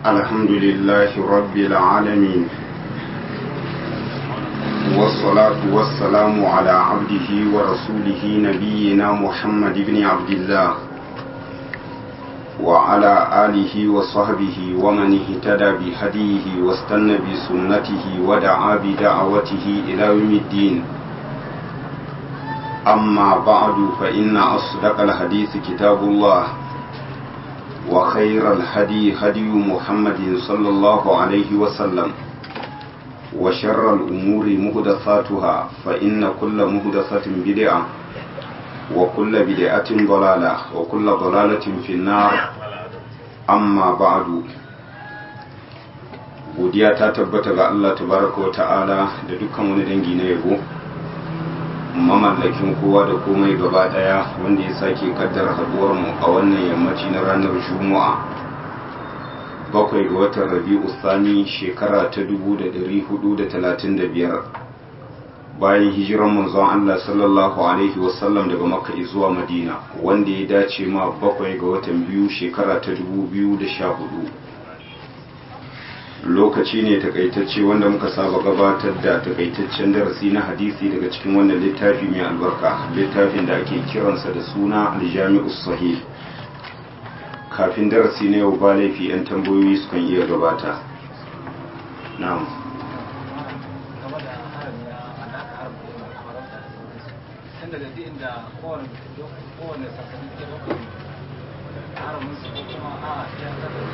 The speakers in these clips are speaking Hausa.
الحمد لله رب العالمين والصلاة والسلام على عبده ورسوله نبينا محمد بن عبد الله وعلى آله وصحبه ومن اهتدى بهديه واستنى بسنته ودعا بدعوته إلى يوم الدين أما بعد فإن أصدق الحديث كتاب الله وخير الهدي هدي محمد صلى الله عليه وسلم وشر الأمور مهدثاتها فإن كل مهدثة بدعة وكل بدعة ضلالة وكل ضلالة في النار أما بعد godiya ta tabbata ga Allah tabaraka wa ta'ala da dukkan wani dangi na yabo mamallakin kowa da komai gaba daya wanda ya sake kaddara haduwar mu a wannan yammaci na ranar juma'a bakwai ga watan rabi'u thani shekara ta 1435 bayan hijiran manzon Allah sallallahu alaihi wasallam daga makka zuwa madina wanda ya dace ma bakwai ga watan biyu shekara ta 2014 lokaci ne takaitacce wanda muka saba gabatar da takaitaccen darasi na hadisi daga cikin wannan littafi mai albarka littafin da ake kiransa da suna aljami'u sahih kafin darasi na yau ba laifi 'yan tambayoyi sukan iya gabata na'am kowane sassanin ke bakwai haramun su ko kuma a ya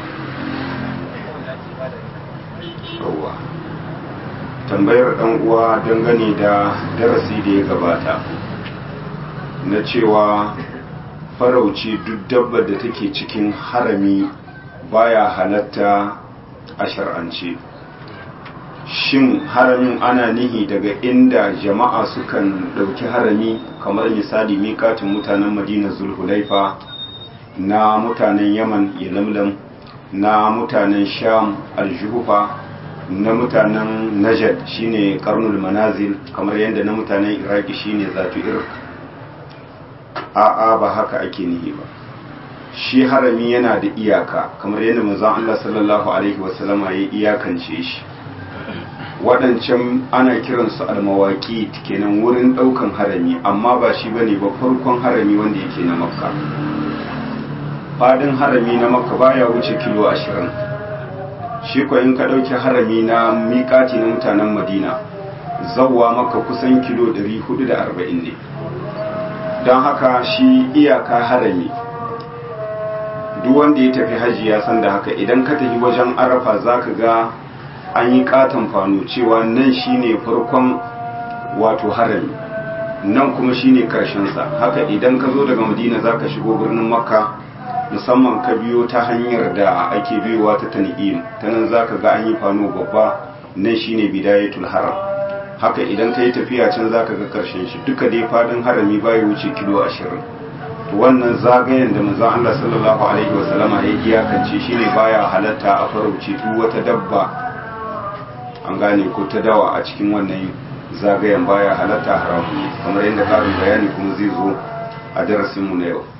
yawwa tambayar dan uwa dangane da darasi da ya gabata na cewa farauci duk dabbar da take cikin harami baya halatta a shar'ance shin haramin ana nihi daga inda jama'a sukan ɗauki harami kamar misali miƙatin mutanen madina zulhulaifa na mutanen yaman yalamlam na mutanen sham aljuhufa na mutanen najad shine karnul manazil kamar yadda na mutanen iraki shine zatu irk a'a ba haka ake nihi ba shi harami yana da iyaka kamar yadda manzon Allah sallallahu alaihi wasallama ya iyakance shi waɗancan ana kiransu almawaki kenan wurin ɗaukan harami amma ba shi bane ba farkon harami wanda yake na makka fadin harami na makka baya wuce kilo ashirin shi ko in ka ɗauki harami na miƙati na mutanen madina zawwa maka kusan kilo 440 ne don haka shi iyaka harami duk wanda ya tafi hajji ya san da haka idan ka tafi wajen arafa za ka ga an yi katon fano cewa nan shine farkon wato harami nan kuma shine karshensa haka idan ka zo daga madina za ka shigo birnin makka musamman ka biyo ta hanyar da ake biyowa ta tan'im ta nan za ka ga an yi fano babba nan shine bidayatul haram haka idan ka yi tafiya can za ka ga karshen shi duka dai fadin harami baya wuce kilo ashirin to wannan zagayen da manzon Allah sallallahu alaihi wasallama ya iyakance shine baya halatta a farauce duk wata dabba an gane ko ta dawa a cikin wannan zagayen baya halatta haramu kamar yadda karin bayani kuma zai zo a darasinmu na yau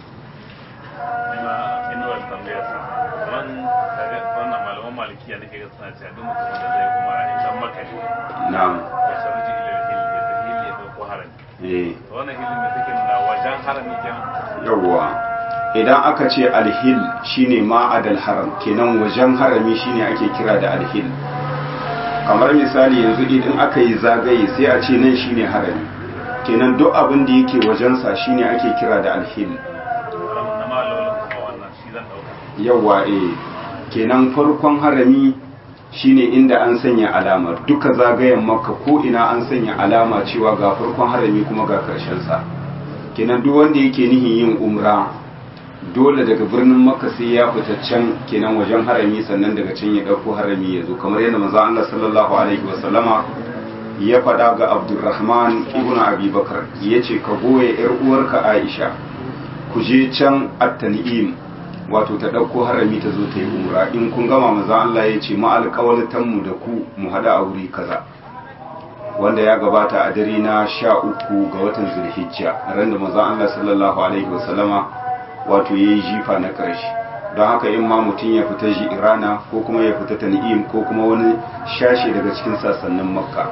malikiya nake ga suna cewa duk mutumin da zai kuma a isan maka ne na'am ya sharuji ila hil ya ta hil ya dauko harami eh to wannan hilin da take nuna wajen harami kenan yawwa idan aka ce alhil shine ma'adal haram kenan wajen harami shine ake kira da alhil kamar misali yanzu idan aka yi zagaye sai a ce nan shine harami kenan duk abin da yake wajensa shine ake kira da alhil haramun na malolin kuma wannan shi zan dauka yawwa eh kenan farkon harami shine inda an sanya alama duka zagayen makka ko ina an sanya alama cewa ga farkon harami kuma ga karshen sa kenan duk wanda yake nihin yin umra dole daga birnin makka sai ya fita can kenan wajen harami sannan daga can ya dauko harami ya zo kamar yadda manzo Allah sallallahu alaihi wasallama ya faɗa ga Abdurrahman ibn Abi Bakar yace ka goye yar uwarka Aisha ku je can at-tan'im wato ta ɗauko harami ta zo ta yi umra in kun gama maza Allah ya ce mu da ku mu haɗa a wuri kaza wanda ya gabata a dare na sha uku ga watan zulhijja ran da maza Allah sallallahu alaihi wasallama wato ya yi jifa na ƙarshe don haka in ma mutum ya fita irana ko kuma ya fita tan'im ko kuma wani shashe daga cikin sassanin makka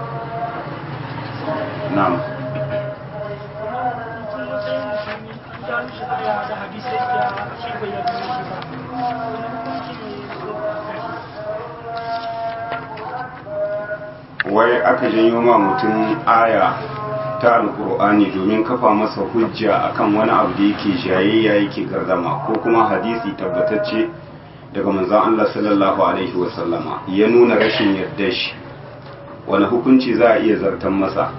na'am wai aka janyo ma mutum aya ta alkur'ani domin kafa masa hujja akan wani abu da yake jayayya yake gardama ko kuma hadisi tabbatacce daga manzon Allah sallallahu alaihi wasallama ya nuna rashin yarda shi wani hukunci za a iya zartan masa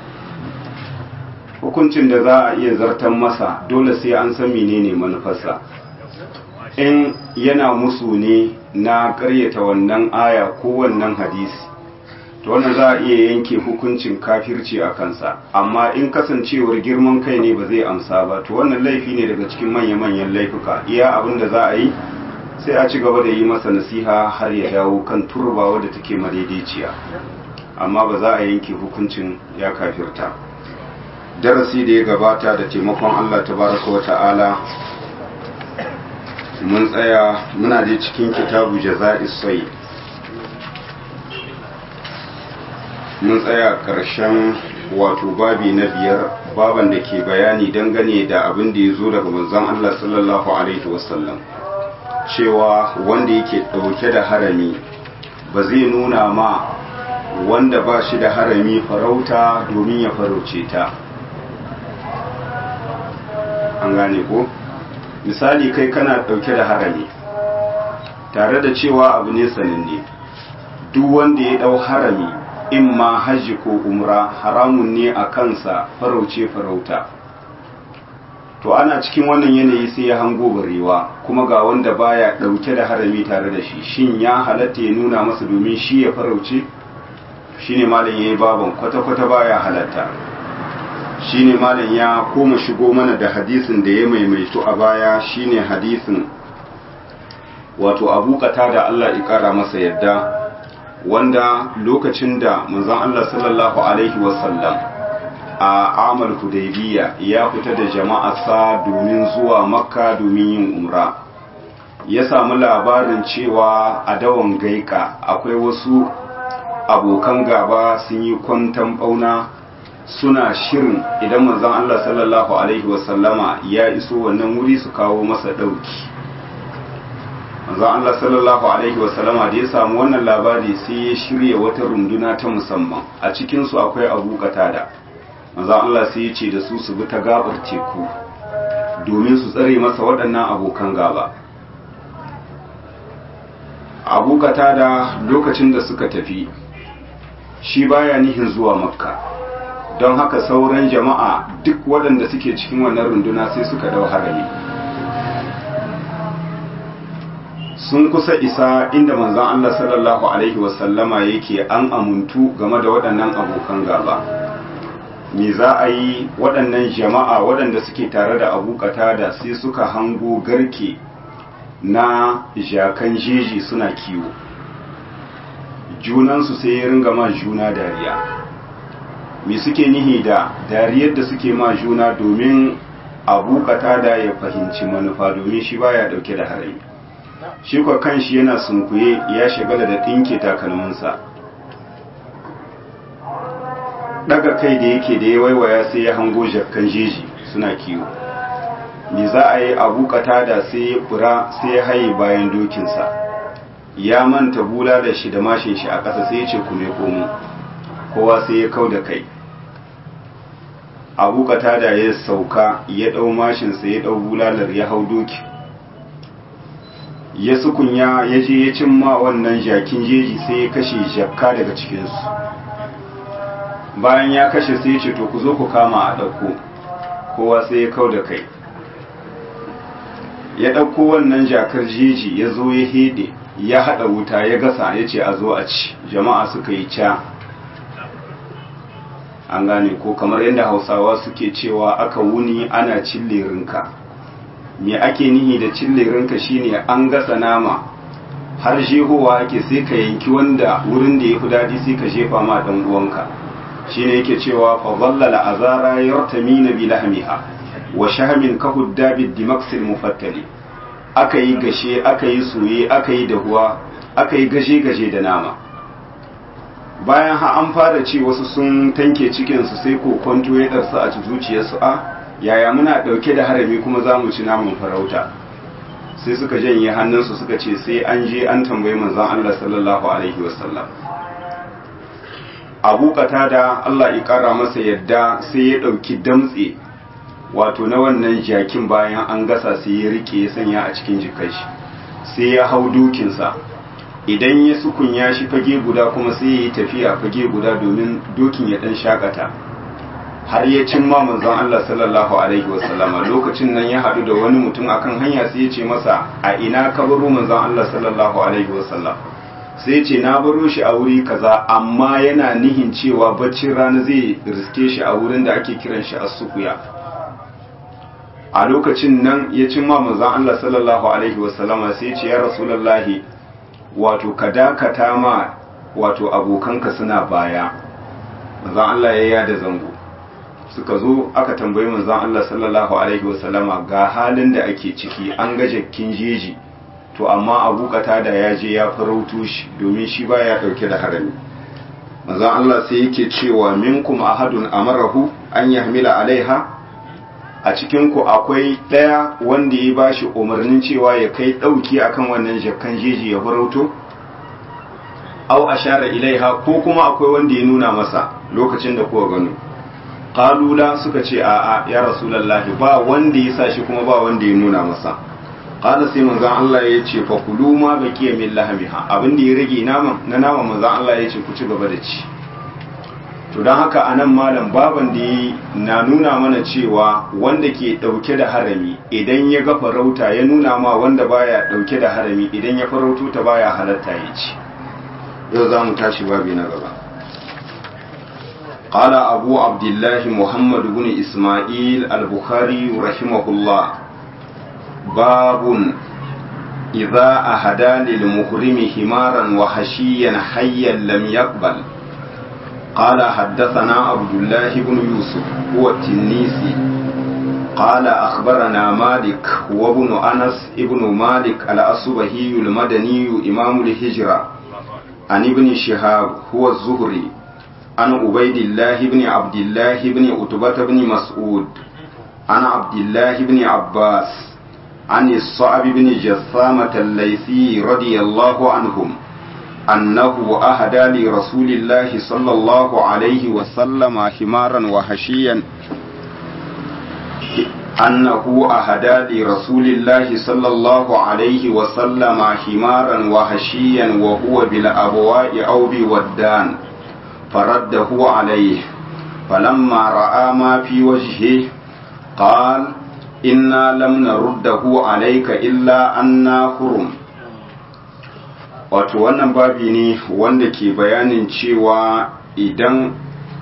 hukuncin da za a iya zartan masa dole sai an san menene manufarsa in yana musu ne na karyata wannan aya ko wannan hadisi to wannan za a iya yanke hukuncin kafirci a kansa amma in kasancewar girman kai ne ba zai amsa ba to wannan laifi ne daga cikin manya-manyan laifuka iya abin da za a yi sai a ci gaba da yi masa nasiha har ya dawo kan turba wadda take madaidaiciya amma ba za a yanke hukuncin ya kafirta darasi da ya gabata da taimakon Allah tabaraka wa ta'ala mun tsaya muna da cikin kitabu jaza'is sai mun tsaya ƙarshen wato babi na biyar baban da ke bayani dangane da abin da ya zo daga manzon Allah sallallahu alaihi wasallam cewa wanda yake ɗauke da harami ba zai nuna ma wanda ba shi da harami farauta domin ya farauce ta an gane ko misali kai kana ɗauke da harami tare da cewa abu ne sananne duk wanda ya ɗau harami in ma hajji ko umra haramun ne a kansa farauce farauta to ana cikin wannan yanayi sai ya hango barewa kuma ga wanda baya dauke da harami tare da shi shin ya halatta ya nuna masa domin shi ya farauce shine malam yayi baban kwata-kwata baya halatta shine malam ya koma shigo mana da hadisin da ya maimaito a baya shine hadisin wato abu da Allah ya kara masa yadda wanda lokacin da manzon Allah sallallahu alaihi wasallam a amal hudaybiya ya fita da jama'arsa domin zuwa makka domin yin umra ya samu labarin cewa a dawon gaika akwai wasu abokan gaba sun yi kwantan bauna suna shirin idan manzon Allah sallallahu alaihi wasallama ya iso wannan wuri su kawo masa dauki manzon Allah sallallahu alaihi wasallama da ya samu wannan labari sai ya shirya wata runduna ta musamman a cikin su akwai Abu Qatada manzon Allah sai ya ce da su su bi ta gabar teku domin su tsare masa waɗannan abokan gaba Abu Qatada lokacin da suka tafi shi baya nihin zuwa Makka don haka sauran jama'a duk waɗanda suke cikin wannan runduna sai suka dau harami sun kusa isa inda manzon Allah sallallahu alaihi wasallama yake an amuntu game da waɗannan abokan gaba me za a yi waɗannan jama'a waɗanda suke tare da abu da sai suka hango garke na jakan jeji suna kiwo junansu sai ya ringa ma juna dariya me suke nihi da dariyar da suke ma juna domin abu da ya fahimci manufa domin shi baya dauke da harami shi kwa kanshi yana sunkuye ya shagala da ɗinke takalminsa daga kai da yake da ya waiwaya sai ya hango jakkan jeji suna kiwo me za a yi abu da sai ya fura sai ya haye bayan dokinsa ya manta bula da shi da mashin shi a ƙasa sai ya ce kuma komo kowa sai ya kau da kai abu da ya sauka ya ɗau mashinsa ya ɗau bulalar ya hau doki ya sukunya ya je ya cimma wannan jakin jeji sai ya kashe jakka daga cikinsu bayan ya kashe sai ya ce to ku zo ku kama a ɗauko kowa sai ya kau da kai ya ɗauko wannan jakar jeji ya zo ya hede ya haɗa wuta ya gasa ya ce a zo a ci jama'a suka yi ca an gane ko kamar yadda hausawa suke cewa aka wuni ana cille rinka me ake nihi da cille rinka shine an gasa nama har jehowa ake sai ka yanki wanda wurin da ya fi daɗi sai ka jefa ma ɗan uwanka shine yake cewa fa dhallala azara yartamina bi lahmiha wa shahmin ka huddabi dimaksil mufattali aka yi gashe aka yi soye aka yi dahuwa aka yi gaje-gaje da nama bayan ha an fara ci wasu sun tanke cikinsu sai kokonto ya ɗarsa a zuciyarsu a yaya muna ɗauke da harami kuma za mu ci namun farauta sai suka janye hannunsu suka ce sai an je an tambayi manzon Allah sallallahu alaihi wasallam abu da Allah ya kara masa yadda sai ya ɗauki damtse wato na wannan jakin bayan an gasa sai ya rike ya sanya a cikin jikai shi sai ya hau dokinsa idan ya sukunya shi fage guda kuma sai ya yi tafiya fage guda domin dokin ya ɗan shakata har ya cimma manzon Allah sallallahu alaihi wasallama lokacin nan ya haɗu da wani mutum akan hanya sai ya ce masa a ina ka baro manzon Allah sallallahu alaihi wasallam sai ce na baro shi a wuri kaza amma yana nihin cewa baccin rana zai riske shi a wurin da ake kiran shi as-sukuya a lokacin nan ya cimma manzon Allah sallallahu alaihi wasallama sai ce ya rasulullahi wato ka dakata ma wato abokanka suna baya manzon Allah ya yada zango suka zo aka tambayi manzon Allah sallallahu alaihi wasallama ga halin da ake ciki an ga jakkin jeji to amma abu da ya je ya farauto shi domin shi baya dauke da harami manzon Allah sai yake cewa minkum ahadun amarahu an yahmila alaiha a cikin ku akwai daya wanda ya bashi umarnin cewa ya kai dauki akan wannan jakkan jeji ya farauto au ashara ilaiha ko kuma akwai wanda ya nuna masa lokacin da kuka gano qalula suka ce a'a ya rasulullahi ba wanda ya sa shi kuma ba wanda ya nuna masa qala sai manzon Allah ya ce fa kulu ma baqiya min lahmiha abin da ya rage naman na naman manzon Allah ya ce ku ci gaba da ci to dan haka anan malam baban da na nuna mana cewa wanda ke dauke da harami idan ya ga farauta ya nuna ma wanda baya dauke da harami idan ya farauto ta baya halatta ya ci yau za mu tashi babi na gaba قال أبو عبد الله محمد بن إسماعيل البخاري رحمه الله باب إذا أهدى للمحرم حمارا وحشيا حيا لم يقبل قال حدثنا عبد الله بن يوسف هو التنيسي قال أخبرنا مالك وابن أنس ابن مالك الأصبهي المدني إمام الهجرة عن ابن شهاب هو الزهري عن عبيد الله بن عبد الله بن عتبة بن مسعود عن عبد الله بن عباس عن الصعب بن جثامة الليثي رضي الله عنهم أنه أهدى لرسول الله صلى الله عليه وسلم حمارا وحشيا أنه أهدى لرسول الله صلى الله عليه وسلم حمارا وحشيا وهو بالأبواء أو بودان فرده عليه فلما رأى ما في وجهه قال إنا لم نرده عليك إلا أنا حرم wato wannan babi ne wanda ke bayanin cewa idan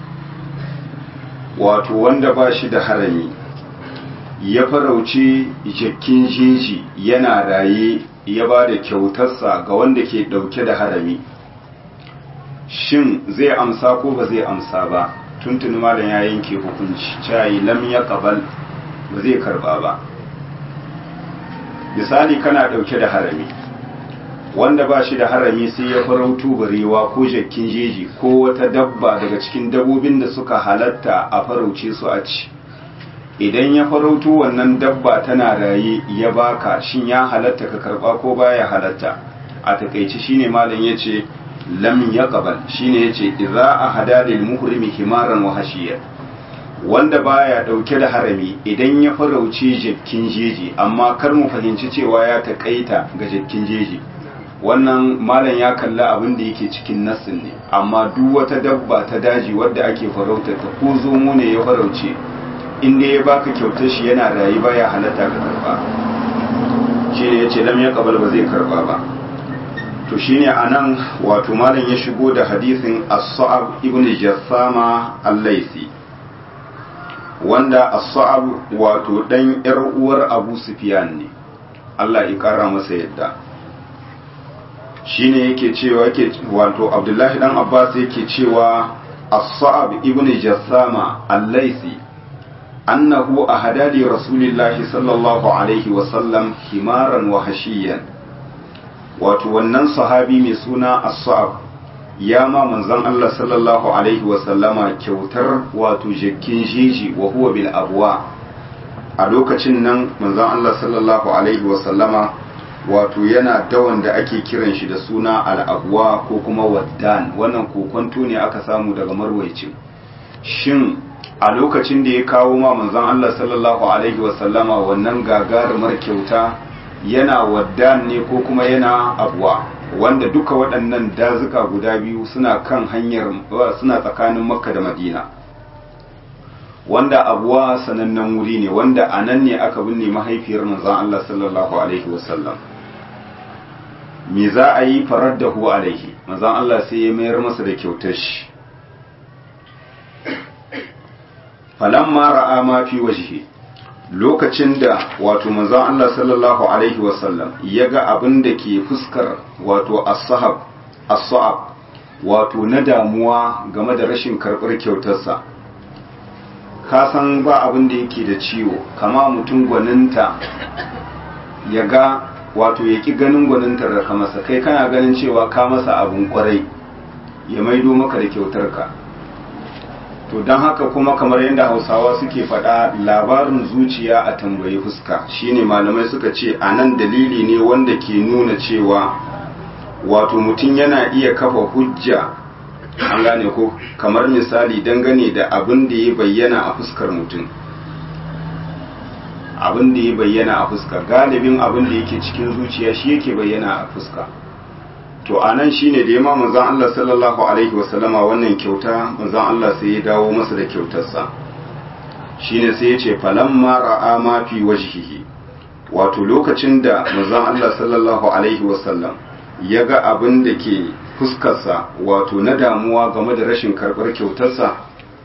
wato wanda ba shi da harami ya farauci jakkin jeji yana raye ya ba da kyautarsa ga wanda ke ɗauke da harami shin zai amsa ko ba zai amsa ba tuntuni malam ya yanke hukunci cayi lam ya kabal ba zai karba ba misali kana ɗauke da harami wanda ba shi da harami sai ya farautu barewa ko jakkin jeji ko wata dabba daga cikin dabbobin da suka halatta a farauce su a ci idan ya farautu wannan dabba tana raye ya baka shin ya halatta ka karba ko baya halatta a takaici shine malam yace lam yaqbal shine yace idza ahada lil muhrimi himaran wa hashiya wanda baya dauke da harami idan ya farauce jakkin jeji amma kar mu fahimci cewa ya takaita ga jakkin jeji wannan malam ya kalla abin da yake cikin nassin ne amma duk wata dabba ta daji wadda ake farautar ta ko zomo ne ya farauce inda ya baka kyautar shi yana rayu baya halatta ka karba shi ne yace lam ya kabal ba zai karba ba to shine anan wato malam ya shigo da hadisin as-sa'ab ibn jassama al-laisi wanda as-sa'ab wato dan yar uwar Abu Sufyan ne Allah ya kara masa yadda shine yake cewa yake wato Abdullahi dan Abbas yake cewa as-sa'ab ibn jassama al-laisi annahu ahada li rasulillahi sallallahu alaihi wasallam himaran wa hashiyan wato wannan sahabi mai suna as-sa'ab ya ma manzon Allah sallallahu alaihi wasallama kyautar wato jakkin jeji wa huwa bil abwa a lokacin nan manzon Allah sallallahu alaihi wasallama wato yana dawan da ake kiran shi da suna al-abwa ko kuma waddan wannan kokonto ne aka samu daga marwaicin shin a lokacin da ya kawo ma manzon Allah sallallahu alaihi wasallama wannan gagarumar kyauta yana waddan ne ko kuma yana abuwa wanda duka waɗannan dazuka guda biyu suna kan hanyar suna tsakanin makka da madina wanda abuwa sanannen wuri ne wanda a nan ne aka binne mahaifiyar manzon Allah sallallahu alaihi wasallam me za a yi farar da hu alaihi manzon Allah sai ya mayar masa da kyautar shi falamma ra'a ma fi wajhi lokacin da wato manzon Allah sallallahu alaihi wasallam ya ga abin da ke fuskar wato as-sahab as-sa'ab wato na damuwa game da rashin karɓar kyautarsa ka san ba abin da yake da ciwo kama mutum gwaninta ya ga wato ya ƙi ganin gwanintar da ka masa kai kana ganin cewa ka masa abin kwarai ya maido maka da kyautarka to don haka kuma kamar yadda hausawa suke faɗa labarin zuciya a tambayi fuska shine malamai suka ce a nan dalili ne wanda ke nuna cewa wato mutum yana iya kafa hujja an gane ko kamar misali dangane da abin da ya bayyana a fuskar mutum abin da ya bayyana a fuska galibin abin da yake cikin zuciya shi yake bayyana a fuska to a nan shi ne da ya ma manzan Allah sallallahu Alaihi wasallama wannan kyauta manzan Allah sai ya dawo masa da kyautarsa shi ne sai ya ce falamma ra'a ma fi wajhihi wato lokacin da manzan Allah sallallahu Alaihi wasallam ya ga abin da ke fuskarsa wato na damuwa game da rashin karɓar kyautarsa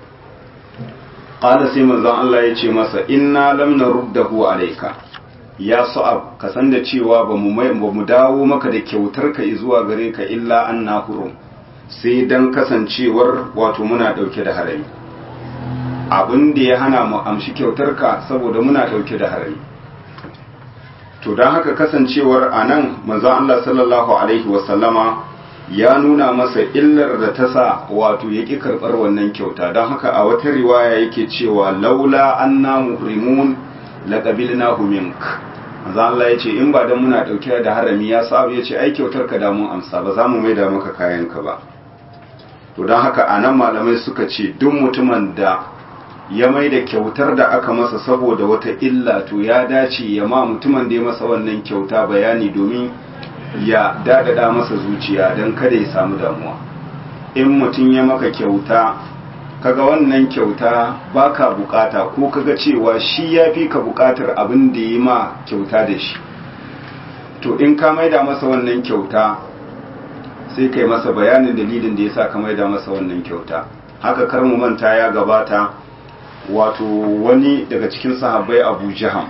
ƙada sai manzan Allah ya ce masa inna lam naruddahu alayka ya sa'ab ka san da cewa ba mu dawo maka da kyautar ka zuwa gare ka illa an na hurum sai dan kasancewar wato muna ɗauke da harami abin da ya hana mu amshi kyautar ka saboda muna ɗauke da harami to don haka kasancewar a nan maza Allah sallallahu alaihi wasallama ya nuna masa illar da ta sa wato ya ƙi karɓar wannan kyauta don haka a wata riwaya yake cewa laula anna muhrimun laƙabilnahu mink manzo Allah ya ce in ba dan muna ɗauke da harami ya sa ya ce ai kyautar ka da mun amsa ba za mu maida maka kayan ka ba to don haka anan malamai suka ce duk mutumin da ya mai da kyautar da aka masa saboda wata illa to ya dace ya ma mutumin da ya masa wannan kyauta bayani domin ya dadada masa zuciya don kada ya samu damuwa in mutum ya maka kyauta kaga wannan kyauta baka bukata ko kaga cewa shi ya fi ka bukatar abin da yi ma kyauta da shi to in ka maida masa wannan kyauta sai kai masa bayanin dalilin da ya sa ka maida masa wannan kyauta haka kar mu manta ya gabata wato wani daga cikin sahabbai abu jaham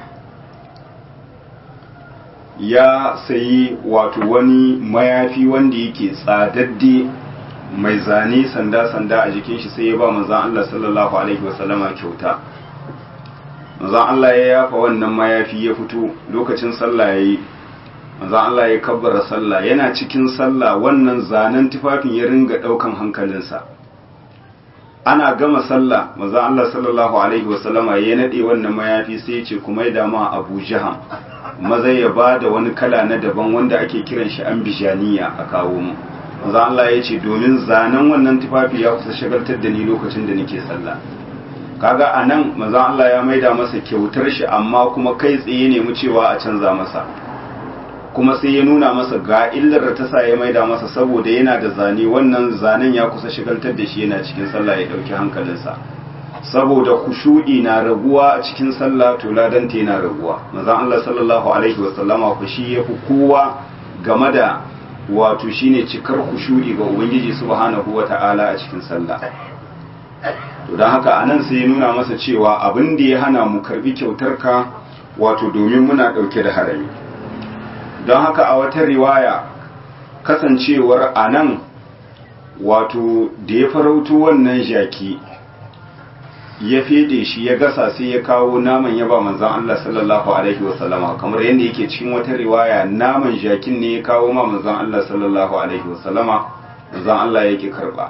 ya sayi wato wani mayafi wanda yake tsadadde mai zane sanda-sanda a jikin shi sai ya ba manzan Allah sallallahu Alaihi wasallama kyauta manzan Allah ya yafa wannan mayafi ya fito lokacin sallah ya yi manzan Allah ya kabbara sallah yana cikin sallah wannan zanen tufafin ya ringa ɗaukan hankalinsa ana gama sallah manzan Allah sallallahu Alaihi wasallama ya naɗe wannan mayafi sai ya ce kuma ya dama abu jiham maza ya ba da wani kala na daban wanda ake kiran shi an bijaniya a kawo mu manzo Allah ya ce domin zanen wannan tufafi ya kusa shagaltar da ni lokacin da nake sallah kaga anan manzo Allah ya maida masa kyautar shi amma kuma kai tsaye ne mu cewa a canza masa kuma sai ya nuna masa ga illar da ta sa ya maida masa saboda yana da zane wannan zanen ya kusa shagaltar da shi yana cikin sallah ya dauki hankalinsa saboda kushu'i na raguwa a cikin sallah to ladanta yana raguwa manzo Allah sallallahu alaihi wasallama ku shi yafi kowa game da wato shine cikar kushu'i ga ubangiji subhanahu wata'ala a cikin sallah to don haka anan sai ya nuna masa cewa abin da ya hana mu karbi kyautar ka wato domin muna dauke da harami don haka a wata riwaya kasancewar anan wato da ya farauto wannan jaki ya fede shi ya gasa sai ya kawo naman ya ba manzan Allah sallallahu alaihi wasallama kamar yadda yake cikin wata riwaya naman jakin ne ya kawo ma manzan Allah sallallahu alaihi wasallama manzan Allah yake karba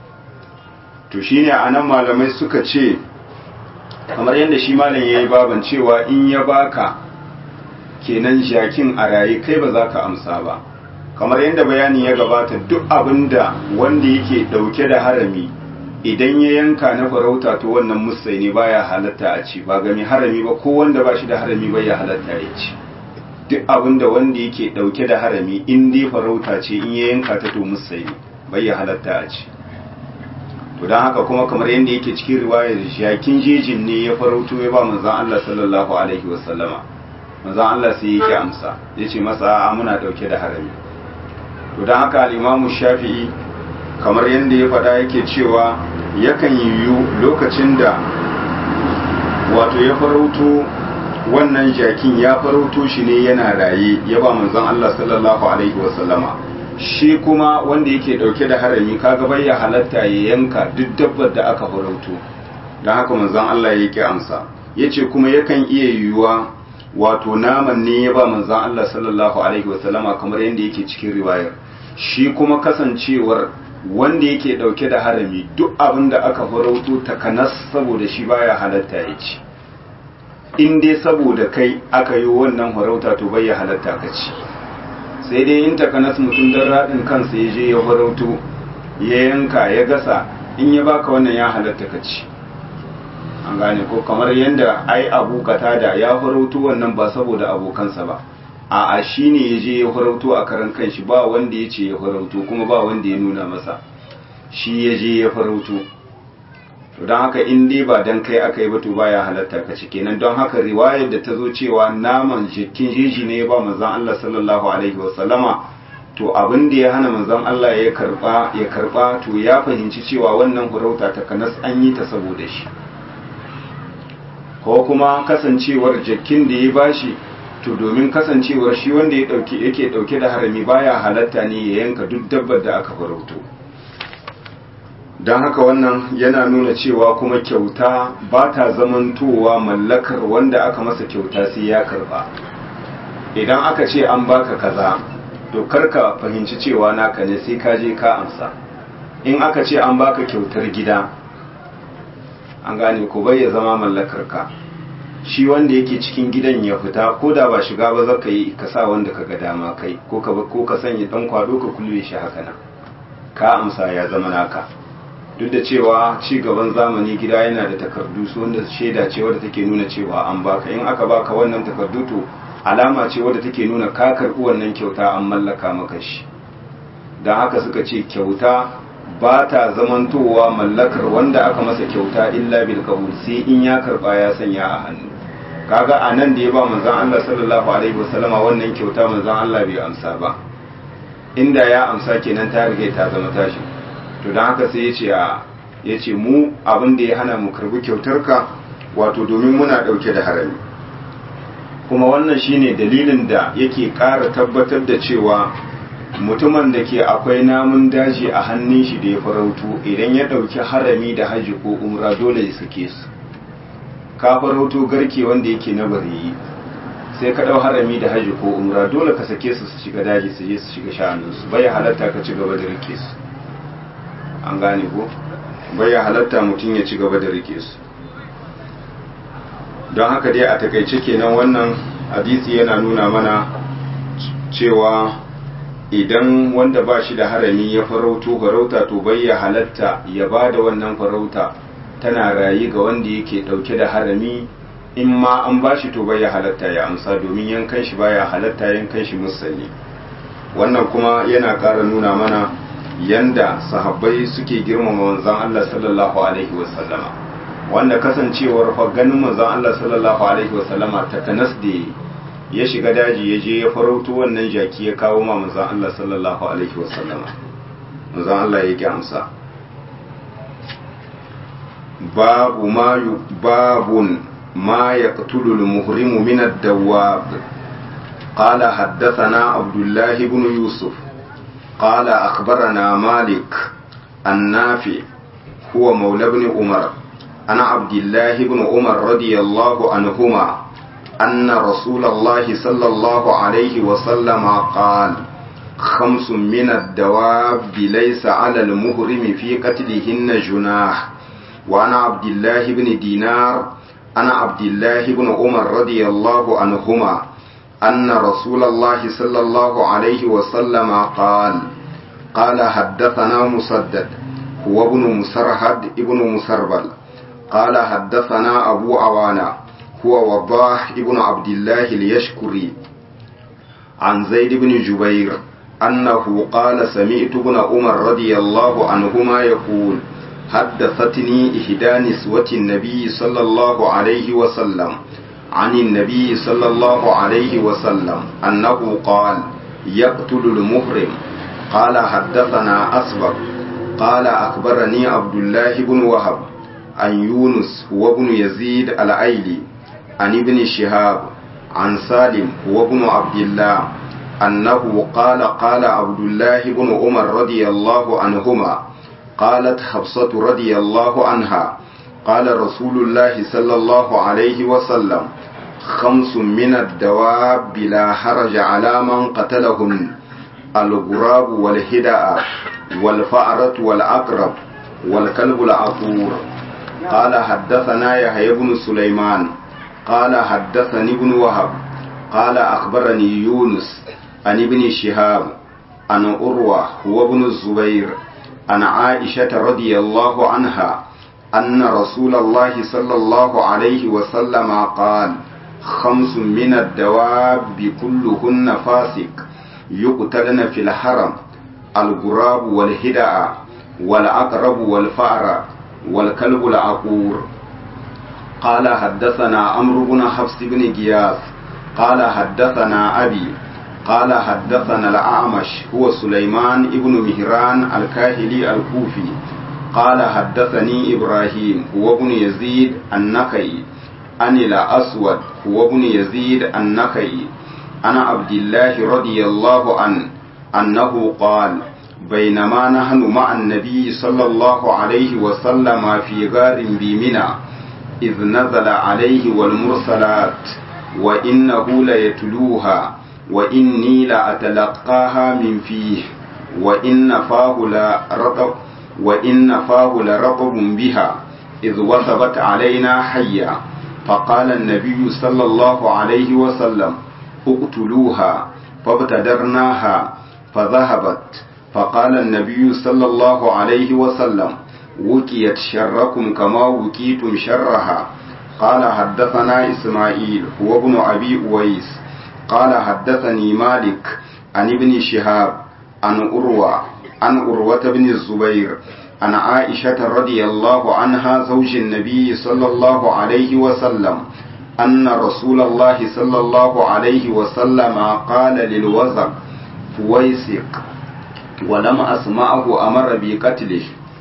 to shine anan malamai suka ce kamar yadda shi malam yayi baban cewa in ya baka kenan jakin a raye kai ba za ka amsa ba kamar yadda bayani ya gabata duk abinda wanda yake dauke da harami idan ya yanka na farauta to wannan musai ne baya halatta a ci ba ga mai harami ba ko wanda ba shi da harami bai ya halatta ya ci duk abinda wanda yake dauke da harami in dai farauta ce in ya yanka ta to musai ne bai ya halatta a ci to don haka kuma kamar yadda yake cikin riwayar jakin jejin ne ya farauto ya ba manzon Allah sallallahu alaihi wasallama manzon Allah sai yake amsa yace masa a muna dauke da harami to don haka al-Imam Shafi'i kamar yadda ya faɗa yake cewa yakan yiwu lokacin da wato ya farauto wannan jakin ya farauto shi ne yana raye ya ba manzon Allah sallallahu alaihi wasallama shi kuma wanda yake dauke da harami kaga bai ya halatta ya yanka duk dabbar da aka farauto don haka manzon Allah ya yake amsa yace kuma yakan iya yiwuwa wato naman ne ya ba manzon Allah sallallahu alaihi wasallama kamar yadda yake cikin riwayar shi kuma kasancewar wanda yake dauke da harami duk abin da aka farauto takanas saboda shi baya halatta ya ci in dai saboda kai aka yi wannan farauta to bai ya halatta ka ci sai dai in takanas mutum don raɗin kansa ya je ya farauto ya yanka ya gasa in ya baka wannan ya halatta ka ci an gane ko kamar yadda ai abu da ya farauto wannan ba saboda abokansa ba a a shi ne ya je ya farauto a karan kanshi ba wanda ya ce ya farauto kuma ba wanda ya nuna masa shi ya je ya farauto to don haka in dai ba dan kai aka yi ba to baya halatta ka ci kenan don haka riwayar da ta zo cewa naman jikin jeji ne ya ba manzon Allah sallallahu alaihi wa sallama to abin da ya hana manzon Allah ya karba ya karba to ya fahimci cewa wannan farauta ta kanas an yi ta saboda shi ko kuma kasancewar jakin da ya bashi to domin kasancewar shi wanda ya dauke yake dauke da harami baya halatta ne ya yanka duk dabbar da aka farauto don haka wannan yana nuna cewa kuma kyauta ba ta zamantowa mallakar wanda aka masa kyauta sai ya karba idan aka ce an baka kaza to karka fahimci cewa naka ne sai ka je ka amsa in aka ce an baka kyautar gida an gane ko bai ya zama mallakar ka shi wanda yake cikin gidan ya fita ko da ba shiga ba zaka yi ka sa wanda ka ga dama kai ko ka ko ka sanya dan kwado ka kulle shi haka nan ka amsa ya zama naka duk da cewa ci gaban zamani gida yana da takardu su wanda shaida ce wadda take nuna cewa an baka in aka baka wannan takardu to alama ce wadda take nuna ka karɓi wannan kyauta an mallaka maka shi don haka suka ce kyauta ba ta zamantowa mallakar wanda aka masa kyauta illa bil qabul sai in ya karba ya sanya a hannu kaga a nan da ya ba manzon Allah sallallahu alaihi wasallama wannan kyauta manzon Allah bai amsa ba inda ya amsa kenan ta rige ta zama tashi to don haka sai ya ce a ya ce mu abin da ya hana mu karbi kyautarka wato domin muna ɗauke da harami kuma wannan shine dalilin da yake ƙara tabbatar da cewa mutumin da ke akwai namun daji a hannun shi da ya farauto idan ya ɗauki harami da haji ko umra dole ya sake su ka farauto garke wanda yake na bariyi sai ka ɗau harami da haji ko umra dole ka sake su su shiga daji su je su shiga shanunsu bai halatta ka ci gaba da rike su an gane ko bai halatta mutum ya ci gaba da rike su don haka dai a takaice kenan wannan hadisi yana nuna mana cewa idan wanda ba shi da harami ya farauto farauta to bai ya halatta ya ba da wannan farauta tana rayu ga wanda yake dauke da harami in ma an ba shi to bai ya halatta ya amsa domin yankan shi baya halatta yankan shi musalli wannan kuma yana ƙara nuna mana yanda sahabbai suke girmama manzon Allah sallallahu alaihi wasallama wanda kasancewar fa ganin manzon Allah sallallahu alaihi wasallama ta kanas da ya shiga daji ya je ya farauto wannan jaki ya kawo ma manzon Allah sallallahu alaihi wasallama manzon Allah ya ki amsa babu ma babun ma yaqtulu al-muhrimu min ad-dawab قال حدثنا عبد الله بن يوسف قال أخبرنا مالك النافع هو مولى بن عمر عن عبد الله بن عمر رضي الله عنهما أن رسول الله صلى الله عليه وسلم قال خمس من الدواب ليس على المهرم في قتلهن جناح وعن عبد الله بن دينار عن عبد الله بن عمر رضي الله عنهما أن رسول الله صلى الله عليه وسلم قال قال حدثنا مسدد هو ابن مسرهد ابن مسربل قال حدثنا أبو عوانة هو وضاح ابن عبد الله اليشكري عن زيد بن جبير أنه قال سمعت ابن عمر رضي الله عنهما يقول حدثتني إحدى نسوة النبي صلى الله عليه وسلم عن النبي صلى الله عليه وسلم أنه قال يقتل المحرم قال حدثنا أسبق قال أخبرني عبد الله بن وهب عن يونس هو ابن يزيد الأيلي عن ابن شهاب عن سالم هو ابن عبد الله أنه قال قال عبد الله بن عمر رضي الله عنهما قالت حفصة رضي الله عنها قال رسول الله صلى الله عليه وسلم خمس من الدواب لا حرج على من قتلهن الغراب والهدأ والفأرة والعقرب والكلب العقور قال حدثنا يحيى بن سليمان قال حدثني ابن وهب قال أخبرني يونس عن ابن شهاب عن أروى هو ابن الزبير عن عائشة رضي الله عنها أن رسول الله صلى الله عليه وسلم قال خمس من الدواب كلهن فاسق يقتلن في الحرم الغراب والهدأ والعقرب والفأر والكلب العقور قال حدثنا عمرو بن حفص بن غياث قال حدثنا أبي قال حدثنا الأعمش هو سليمان ابن مهران الكاهلي الكوفي قال حدثني إبراهيم هو ابن يزيد النخعي عن الأسود هو ابن يزيد النخعي عن عبد الله رضي الله عنه أنه قال بينما نحن مع النبي صلى الله عليه وسلم في غار بمنى إذ نزل عليه والمرسلات وإنه ليتلوها وإني لأتلقاها من فيه وإن فاه لرطب وإن فاه لرطب بها إذ وثبت علينا حيا فقال النبي صلى الله عليه وسلم اقتلوها فابتدرناها فذهبت فقال النبي صلى الله عليه وسلم وكيت شركم كما وكيتم شرها قال حدثنا إسماعيل هو ابن أبي أويس قال حدثني مالك عن ابن شهاب عن أروى عن أروة بن الزبير عن عائشة رضي الله عنها زوج النبي صلى الله عليه وسلم أن رسول الله صلى الله عليه وسلم قال للوزق فويسق ولم أسمعه أمر بقتله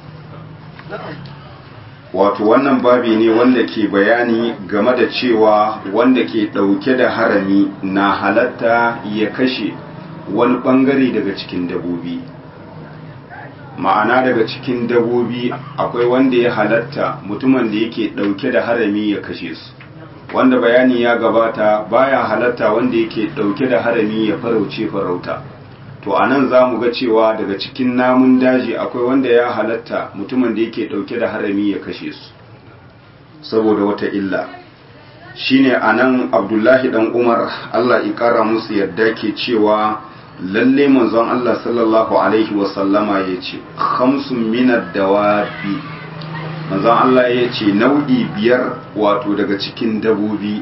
wato wannan babi ne wanda ke bayani game da cewa wanda ke ɗauke da harami na halatta ya kashe wani ɓangare daga cikin dabobi ma'ana daga cikin dabobi akwai wanda ya halatta mutumin da yake ɗauke da harami ya kashe su wanda bayani ya gabata baya halatta wanda yake ɗauke da harami ya farauce farauta to a nan za mu ga cewa daga cikin namun daji akwai wanda ya halatta mutumin da yake ɗauke da harami ya kashe su saboda wata illa shine a nan abdullahi dan umar allah ƙara musu yadda ke cewa lalle manzon allah sallallahu alaihi wasallama ya ce hamsin minar dawabi manzon allah ya ce nau'i biyar wato daga cikin dabobi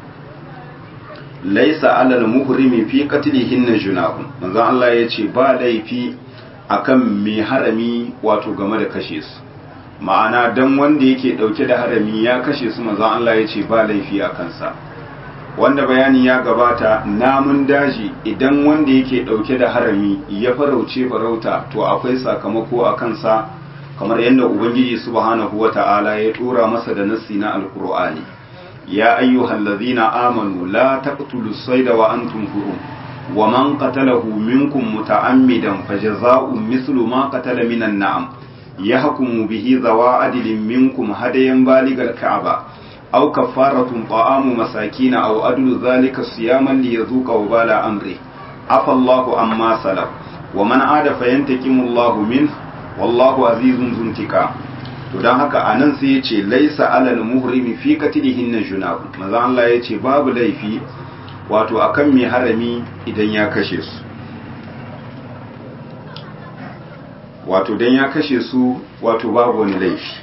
laisa alal muhrimi fi qatlihin junahun manzo Allah ya ce ba laifi akan mai harami wato game da kashe su ma'ana dan wanda yake dauke da harami ya kashe su manzo Allah ya ce ba laifi a kansa wanda bayani ya gabata namun daji idan wanda yake dauke da harami ya farauce farauta to akwai sakamako a kansa kamar yadda ubangiji subhanahu wata'ala ya dora masa da nassi na alqur'ani يا أيها الذين آمنوا لا تقتلوا الصيد وأنتم حرم ومن قتله منكم متعمدا فجزاء مثل ما قتل من النعم yahkumu bihi zawa adilin minkum hadayan baligal ka'aba aw kafaratun ta'amu masakin aw adlu zalika siyaman liyadhuqa wabala amri afa Allahu amma salaf wa man ada fayantakimu Allahu min wallahu azizun zuntika to dan haka anan sai yace laisa alal muhrimi fi qatlihin junab manzo Allah yace babu laifi wato akan mai harami idan ya kashe su wato dan ya kashe su wato babu wani laifi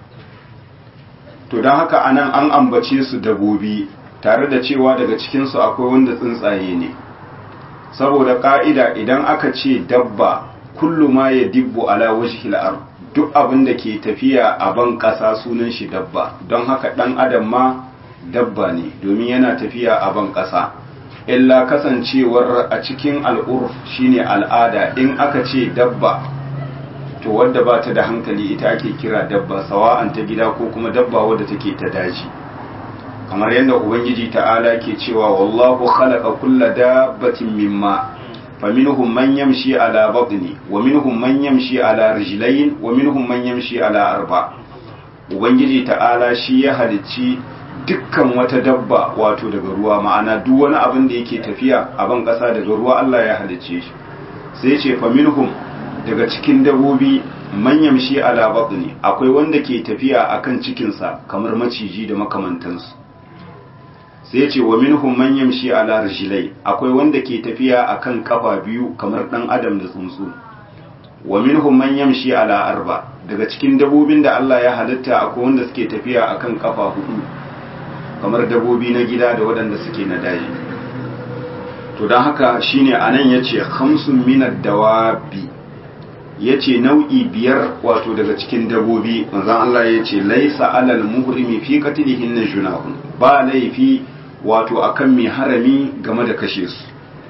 to don haka anan an ambace su dabobi tare da cewa daga cikinsu akwai wanda tsuntsaye ne saboda ka'ida idan aka ce dabba kullu ma ya dibbu ala wajhil ard duk abin da ke tafiya a ban ƙasa sunan shi dabba don haka ɗan adam ma dabba ne domin yana tafiya a ban ƙasa illa kasancewar a cikin al'urf shine al'ada in aka ce dabba to wadda ba ta da hankali ita ake kira dabba sawa'an ta gida ko kuma dabba wadda take ta daji kamar yadda ubangiji ta'ala ke cewa wallahu khalaqa kulla dabbatin mimma faminhum man yamshi ala batni wa minhum man yamshi ala rijlayn wa minhum man yamshi ala arba ubangiji ta'ala shi ya halicci dukkan wata dabba wato daga ruwa ma'ana duk wani abin da yake tafiya a ban kasa daga ruwa Allah ya halicce shi sai ce faminhum daga cikin dabobi man yamshi ala batni akwai wanda ke tafiya akan cikinsa kamar maciji da makamantansu sai ce wa minhum man yamshi ala rijlai akwai wanda ke tafiya akan kafa biyu kamar dan adam da tsuntsu wa minhum man yamshi ala arba daga cikin dabobin da Allah ya halitta akwai wanda suke tafiya akan kafa hudu kamar dabobi na gida da waɗanda suke na daji to don haka shine anan yace khamsun minad dawabi yace nau'i biyar wato daga cikin dabobi manzon Allah yace laisa alal muhrimi fi qatlihin junahun ba laifi wato akan mai harami game da kashe su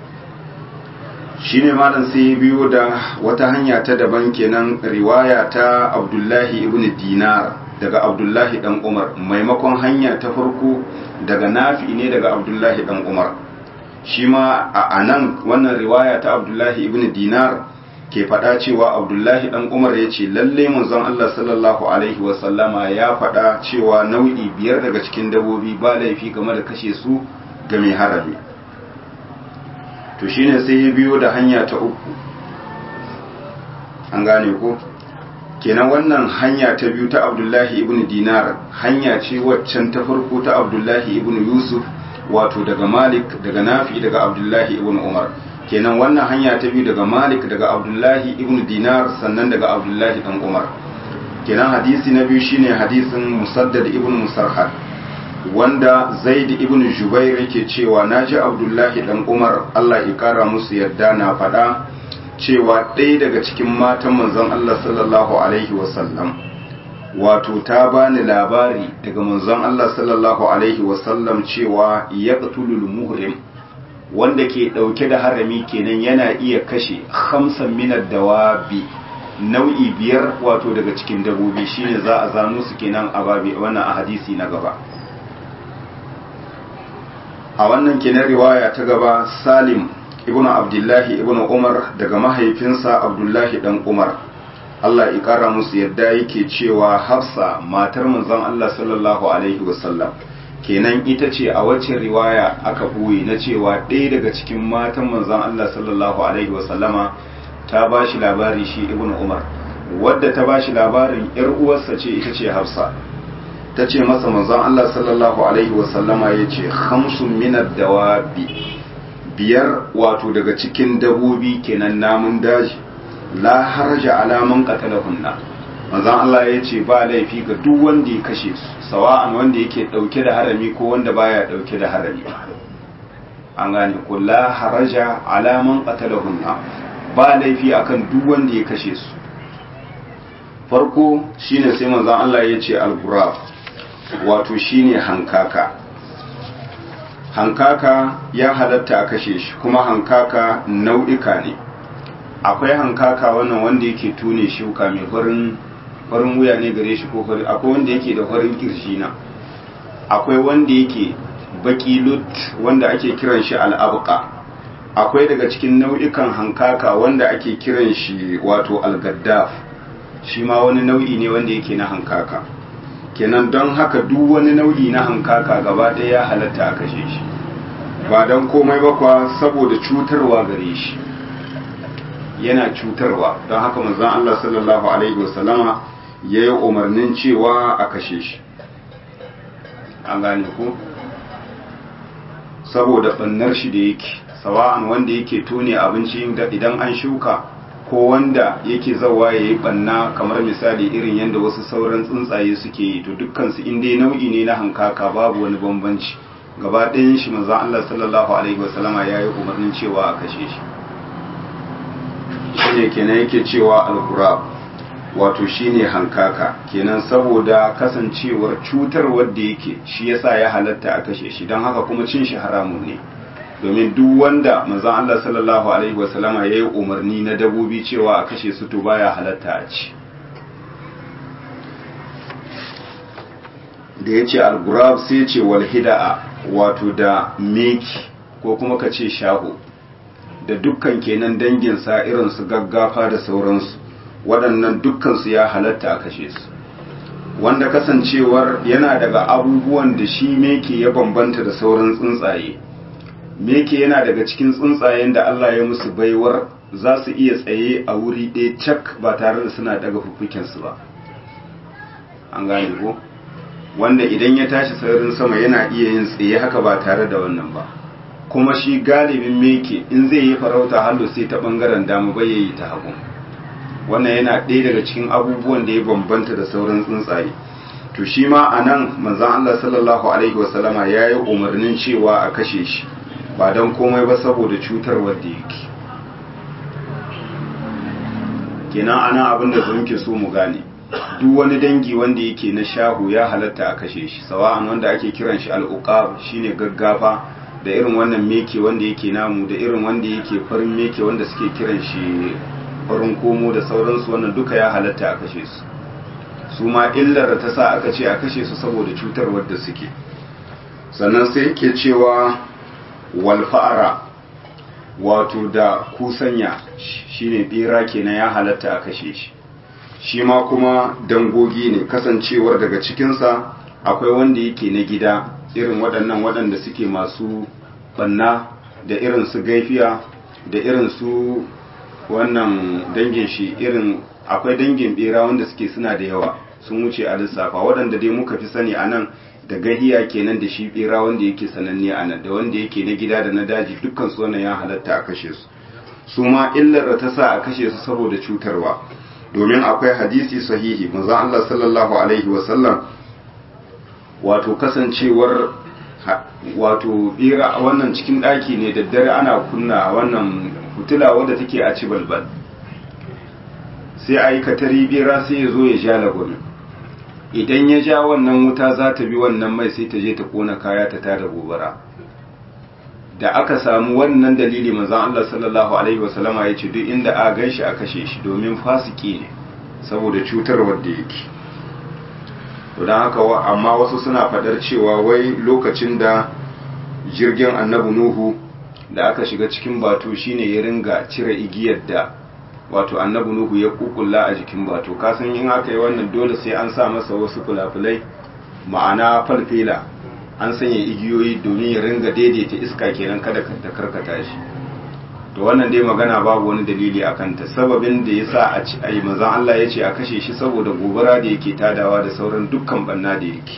shine malam sai biyo da wata hanya ta daban kenan riwaya ta Abdullahi ibn Dinar daga Abdullahi dan Umar maimakon hanya ta farko daga Nafi ne daga Abdullahi dan Umar shi ma a anan wannan riwaya ta Abdullahi ibn Dinar ke faɗa cewa Abdullahi dan Umar ya ce lalle manzon Allah sallallahu alaihi wasallama ya faɗa cewa nau'i biyar daga cikin dabobi ba laifi game da kashe su ga mai harami to shine sai ya biyo da hanya ta uku an gane ko kenan wannan hanya ta biyu ta Abdullahi ibn Dinar hanya ce waccan ta farko ta Abdullahi ibn Yusuf wato daga Malik daga Nafi daga Abdullahi ibn Umar kenan wannan hanya ta biyu daga Malik daga Abdullahi ibn Dinar sannan daga Abdullahi dan Umar kenan hadisi na biyu shine hadisin Musaddad ibn Musarhad wanda Zaid ibn Jubair yake cewa naji Abdullahi dan Umar Allah ya kara musu yarda na faɗa cewa ɗaya daga cikin matan manzon Allah sallallahu alaihi wasallam wato ta bani labari daga manzon Allah sallallahu alaihi wasallam cewa yaqtulul muhrim wanda ke ɗauke da harami kenan yana iya kashe hamsin minar dawabi nau'i biyar wato daga cikin dabobi shine za a zano su kenan a babi wannan a hadisi na gaba a wannan kenan riwaya ta gaba salim ibnu abdullahi ibnu umar daga mahaifinsa abdullahi dan umar Allah ya kara musu yadda yake cewa hafsa matar manzon Allah sallallahu alaihi wasallam kenan ita ce a wacce riwaya aka ɓoye na cewa ɗaya daga cikin matan manzon Allah sallallahu alaihi wasallama ta ba shi labari shi ibn umar wadda ta ba shi labarin yar uwarsa ce ita ce hafsa ta ce masa manzon Allah sallallahu alaihi wasallama ya ce hamsun minar dawabi biyar wato daga cikin dabobi kenan namun daji la harja alaman qatalahunna manzon Allah ya ce ba laifi ga duk wanda ya kashe su sawa'an wanda yake dauke da harami ko wanda baya dauke da harami an gane ko la haraja alaman qatalahunna ba laifi akan duk wanda ya kashe su farko shine sai manzon Allah ya ce al-ghurab wato shine hankaka hankaka ya halatta a kashe shi kuma hankaka nau'ika ne akwai hankaka wannan wanda yake tune shuka mai farin farin wuya ne gare shi ko farin akwai wanda yake da farin kirshi na akwai wanda yake baki lut wanda ake kiran shi al'abqa akwai daga cikin nau'ikan hankaka wanda ake kiran shi wato al-gaddaf shi ma wani nau'i ne wanda yake na hankaka kenan don haka duk wani nau'i na hankaka gaba ɗaya ya halatta a kashe shi ba don komai ba kwa saboda cutarwa gare shi yana cutarwa don haka manzon Allah sallallahu alaihi wasallama ya yi umarnin cewa a kashe shi an gane ku saboda ɓannar shi da yake sawa'an wanda yake tone abinci idan an shuka ko wanda yake zawa ya yi ɓanna kamar misali irin yadda wasu sauran tsuntsaye suke yi to dukkansu inda nau'i ne na hankaka babu wani bambanci gaba ɗayan shi manzon Allah sallallahu alaihi wasallama ya yi umarnin cewa a kashe shi shine kenan yake cewa al wato shine hankaka kenan saboda kasancewar cutar wadda yake shi yasa ya halatta a kashe shi don haka kuma cin shi haramun ne domin duk wanda manzon Allah sallallahu alaihi wasallama ya yi umarni na dabobi cewa a kashe su to baya halatta a ci da ya ce al sai ce wal hida'a wato da meki ko kuma ka ce shaho da dukkan kenan danginsa irin su gaggafa da sauransu waɗannan dukkansu ya halatta a kashe su wanda kasancewar yana daga abubuwan da shi meke ya bambanta da sauran tsuntsaye meke yana daga cikin tsuntsayen da Allah ya musu baiwar za su iya tsaye a wuri ɗaya cak ba tare da suna daga fuffukensu ba an gane ko wanda idan ya tashi sararin sama yana iya yin tsaye haka ba tare da wannan ba kuma shi galibin meke in zai yi farauta hallo sai ta bangaren dama bai yayi ta hagu wannan yana ɗaya daga cikin abubuwan da ya bambanta da sauran tsuntsaye to shi ma a nan manzan Allah sallallahu alaihi wasallama ya yi umarnin cewa a kashe shi ba don komai ba saboda cutar wadda yake kenan ana abin da muke so mu gane duk wani dangi wanda yake na shahu ya halatta a kashe shi sawa'an wanda ake kiran shi al'uqab shine gaggafa da irin wannan meke wanda yake namu da irin wanda yake farin meke wanda suke kiran shi farin komo da sauransu wannan duka ya halatta a kashe su su ma illar da ta sa aka ce a kashe su saboda cutar wadda suke sannan sai yake cewa walfa'ara wato da kusanya shine bera kenan ya halatta a kashe shi shi ma kuma dangogi ne kasancewar daga cikinsa akwai wanda yake na gida irin waɗannan waɗanda suke masu ɓanna da irin su gaifiya da irin su wannan dangin shi irin akwai dangin bera wanda suke suna da yawa sun wuce a lissafa waɗanda dai muka fi sani a nan da gahiya kenan da shi bera wanda yake sananne a nan da wanda yake na gida da na daji dukkan su wannan ya halatta a kashe su su ma illar da ta sa a kashe su saboda cutarwa domin akwai hadisi sahihi manzon Allah sallallahu alaihi wasallam wato kasancewar wato bera wannan cikin ɗaki ne da dare ana kunna wannan fitila wadda take a ci balbal sai a yi katari bera sai ya zo ya ja lagunin idan ya ja wannan wuta za ta bi wannan mai sai ta je ta kona kaya ta tada gobara da aka samu wannan dalili manzon Allah sallallahu alaihi wasallama ya ce duk inda a gan shi a kashe shi domin fasiki ne saboda cutarwar da yake to don haka amma wasu suna fadar cewa wai lokacin da jirgin annabi nuhu da aka shiga cikin batu shine ya ringa cire igiyar da wato annabi nuhu ya kukulla a jikin batu kasan in aka yi wannan dole sai an sa masa wasu fulafulai ma'ana falfela an sanya igiyoyi domin ya ringa daidaita iska kenan kada ta karkata shi to wannan dai magana babu wani dalili a kanta sababin da ya sa a ci ai manzon Allah ya ce a kashe shi saboda gobara da yake tadawa da sauran dukkan banna da yake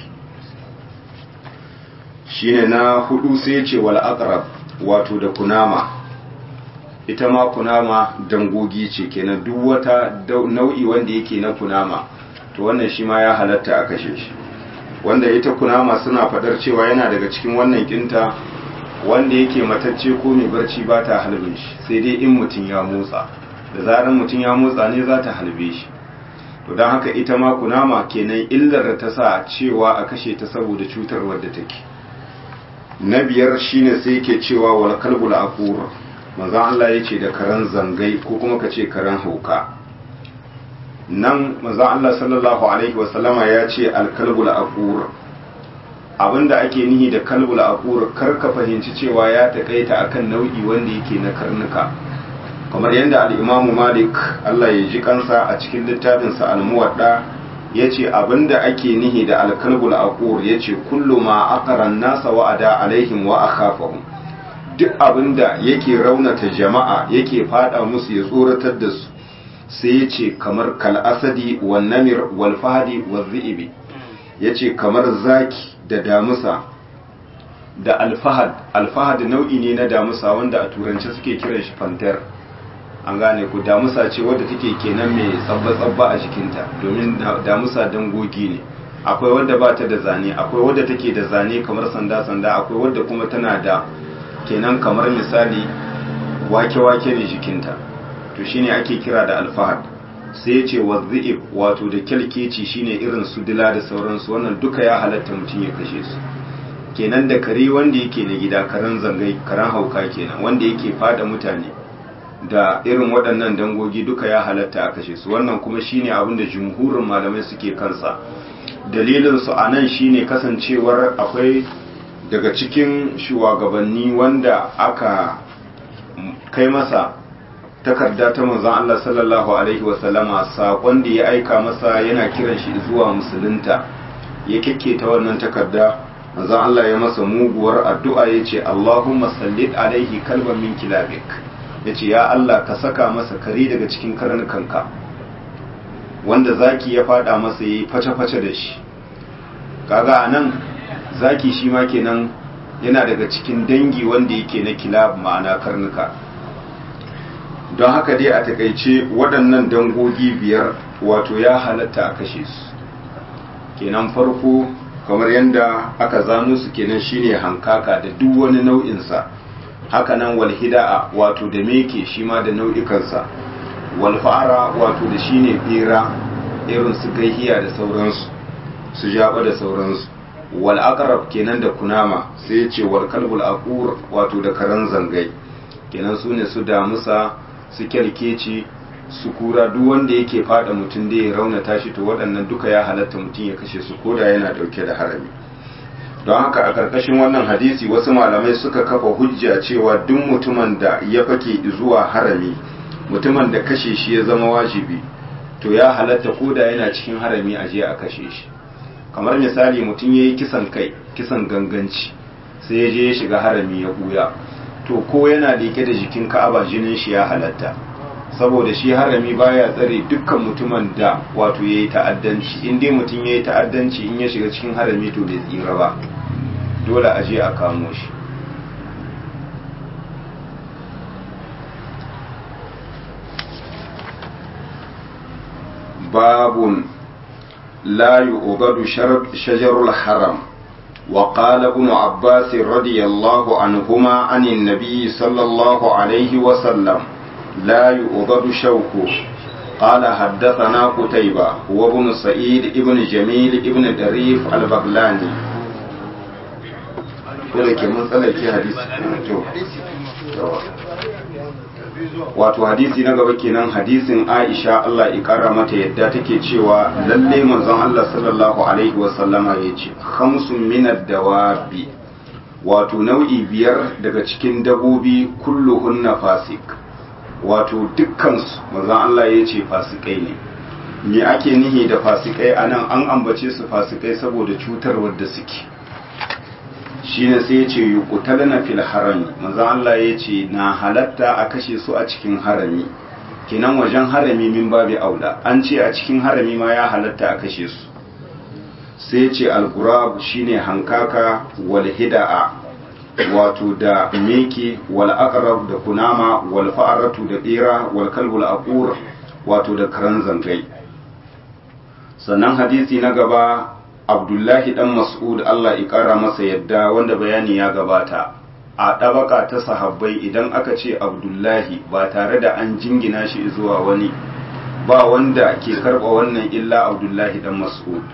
shine na hudu sai ya ce wal aqrab wato da kunama ita ma kunama dangogi ce kenan duk wata nau'i wanda yake na kunama to wannan shi ma ya halatta a kashe shi wanda ita kunama suna fadar cewa yana daga cikin wannan kinta wanda yake matacce ko mai barci ba ta halbin shi sai dai in mutum ya motsa da zarar mutum ya motsa ne za ta halbe shi to don haka ita ma kunama kenan illar da ta sa cewa a kashe ta saboda cutar wadda take na biyar shine sai yake cewa wal kalbul aqur manzon Allah yace da karan zangai ko kuma kace karan hauka nan manzon Allah sallallahu alaihi wasallama ya ce al kalbul aqur abinda ake nihi da kalbul aqur kar ka fahimci cewa ya takaita akan nau'i wanda yake na karnuka kamar yadda al'imamu malik Allah ya ji kansa a cikin littafinsa al-muwadda ya ce abinda ake nihi da alkalbul aqur ya ce kullu ma aqaran nasa wa'ada alaihim wa akhafahum duk abinda yake raunata jama'a yake fada musu ya tsoratar da su sai ya ce kamar kal'asadi wa namir wal fahadi wa zi'ibi ya ce kamar zaki da damusa da alfahad alfahad nau'i ne na damusa wanda a turance suke kiran shi fantar an gane ku damusa ce wadda take kenan mai tsabba-tsabba a jikinta domin damusa dangogi ne akwai wadda ba ta da zane akwai wadda take da zane kamar sanda-sanda akwai wadda kuma tana da kenan kamar misali wake-wake ne jikinta to shine ake kira da alfahad sai ya ce wazi'ib wato da kyalkeci shine irin su dila da sauransu wannan duka ya halatta mutum ya kashe su kenan da kare wanda yake na gida karen zangai karen hauka kenan wanda yake fada mutane da irin waɗannan dangogi duka ya halatta a kashe su wannan kuma shine abin da jumhurin malamai suke kansa dalilin su anan shine kasancewar akwai daga cikin shugabanni wanda aka kai masa takarda ta manzon Allah sallallahu alaihi wasallama sakon da ya aika masa yana kiran shi zuwa musulunta ya ta wannan takarda manzon Allah ya masa muguwar addu'a yace Allahumma sallit alaihi kalban min kilabik yace ya Allah ka saka masa kare daga cikin karnukanka wanda zaki ya fada masa yayi face-face da shi kaga anan zaki shi ma kenan yana daga cikin dangi wanda yake na kilab ma'ana karnuka don haka dai a takaice waɗannan dangogi biyar wato ya halatta a kashe su kenan farko kamar yadda aka zano su kenan shine hankaka da duk wani nau'insa hakanan walhida'a wato da meke shi ma da nau'ikansa walfa'ara wato da shine bera irin su gaihiya da sauransu su jaba da sauransu wal aqrab kenan da kunama sai ya ce wal kalbul aqur wato da karan zangai kenan su ne su damusa su kyalkeci su kura duk wanda yake fada mutum da ya raunata shi to waɗannan duka ya halatta mutum ya kashe su koda yana ɗauke da harami don haka a ƙarƙashin wannan hadisi wasu malamai suka kafa hujja cewa duk mutumin da ya fake zuwa harami mutumin da kashe shi ya zama wajibi to ya halatta koda yana cikin harami a je a kashe shi kamar misali mutum ya yi kisan kai kisan ganganci sai ya je ya shiga harami ya buya to ko yana leke da jikin ka'aba jinin shi ya halatta saboda shi harami baya tsare dukkan mutumin da wato ya yi ta'addanci in dai mutum ya yi ta'addanci in ya shiga cikin harami to bai tsira ba dole a je a kamo shi babun la yu'badu shajarul haram وقال ابن عباس رضي الله عنهما عن النبي صلى الله عليه وسلم لا يؤضد شوكه قال حدثنا قتيبة هو ابن سعيد ابن جميل ابن دريف البغلاني ولكن مسألة في حديث wato hadisi na gaba kenan hadisin Aisha Allah ya kara mata yadda take cewa lalle manzon Allah sallallahu alaihi wa sallama yace khamsun minad dawabi wato nau'i biyar daga cikin dabobi kulluhunna fasik wato dukkan su manzon Allah yace fasikai ne me ake nihi da fasikai anan an ambace su fasikai saboda cutarwar da suke shine sai ya ce yuqtalna fil harami manzo Allah ya ce na halatta a kashe su a cikin harami kinan wajen harami min babi aula an ce a cikin harami ma ya halatta a kashe su sai ya ce al-gurab shine hankaka wal hida'a wato da meke wal aqrab da kunama wal fa'aratu da bera wal kalbul aqur wato da karan zangai sannan hadisi na gaba abdullahi dan mas'ud Allah ya kara masa yadda wanda bayani ya gabata a ɗabaka ta sahabbai idan aka ce abdullahi ba tare da an jingina shi zuwa wani ba wanda ke karɓa wannan illa abdullahi dan mas'ud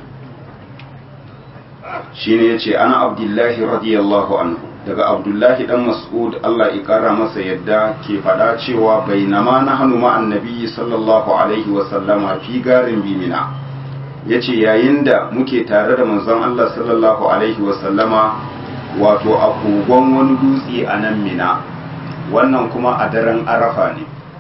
shine yace ana abdullahi radiyallahu anhu daga abdullahi dan mas'ud Allah ya kara masa yadda ke faɗa cewa bainama nahnu ma'an nabiyyi sallallahu alaihi wa sallama fi garin bimina ya ce yayin da muke tare da manzon Allah sallallahu Alaihi wasallama wato a kogon wani dutse a nan mina wannan kuma a daren arafa ne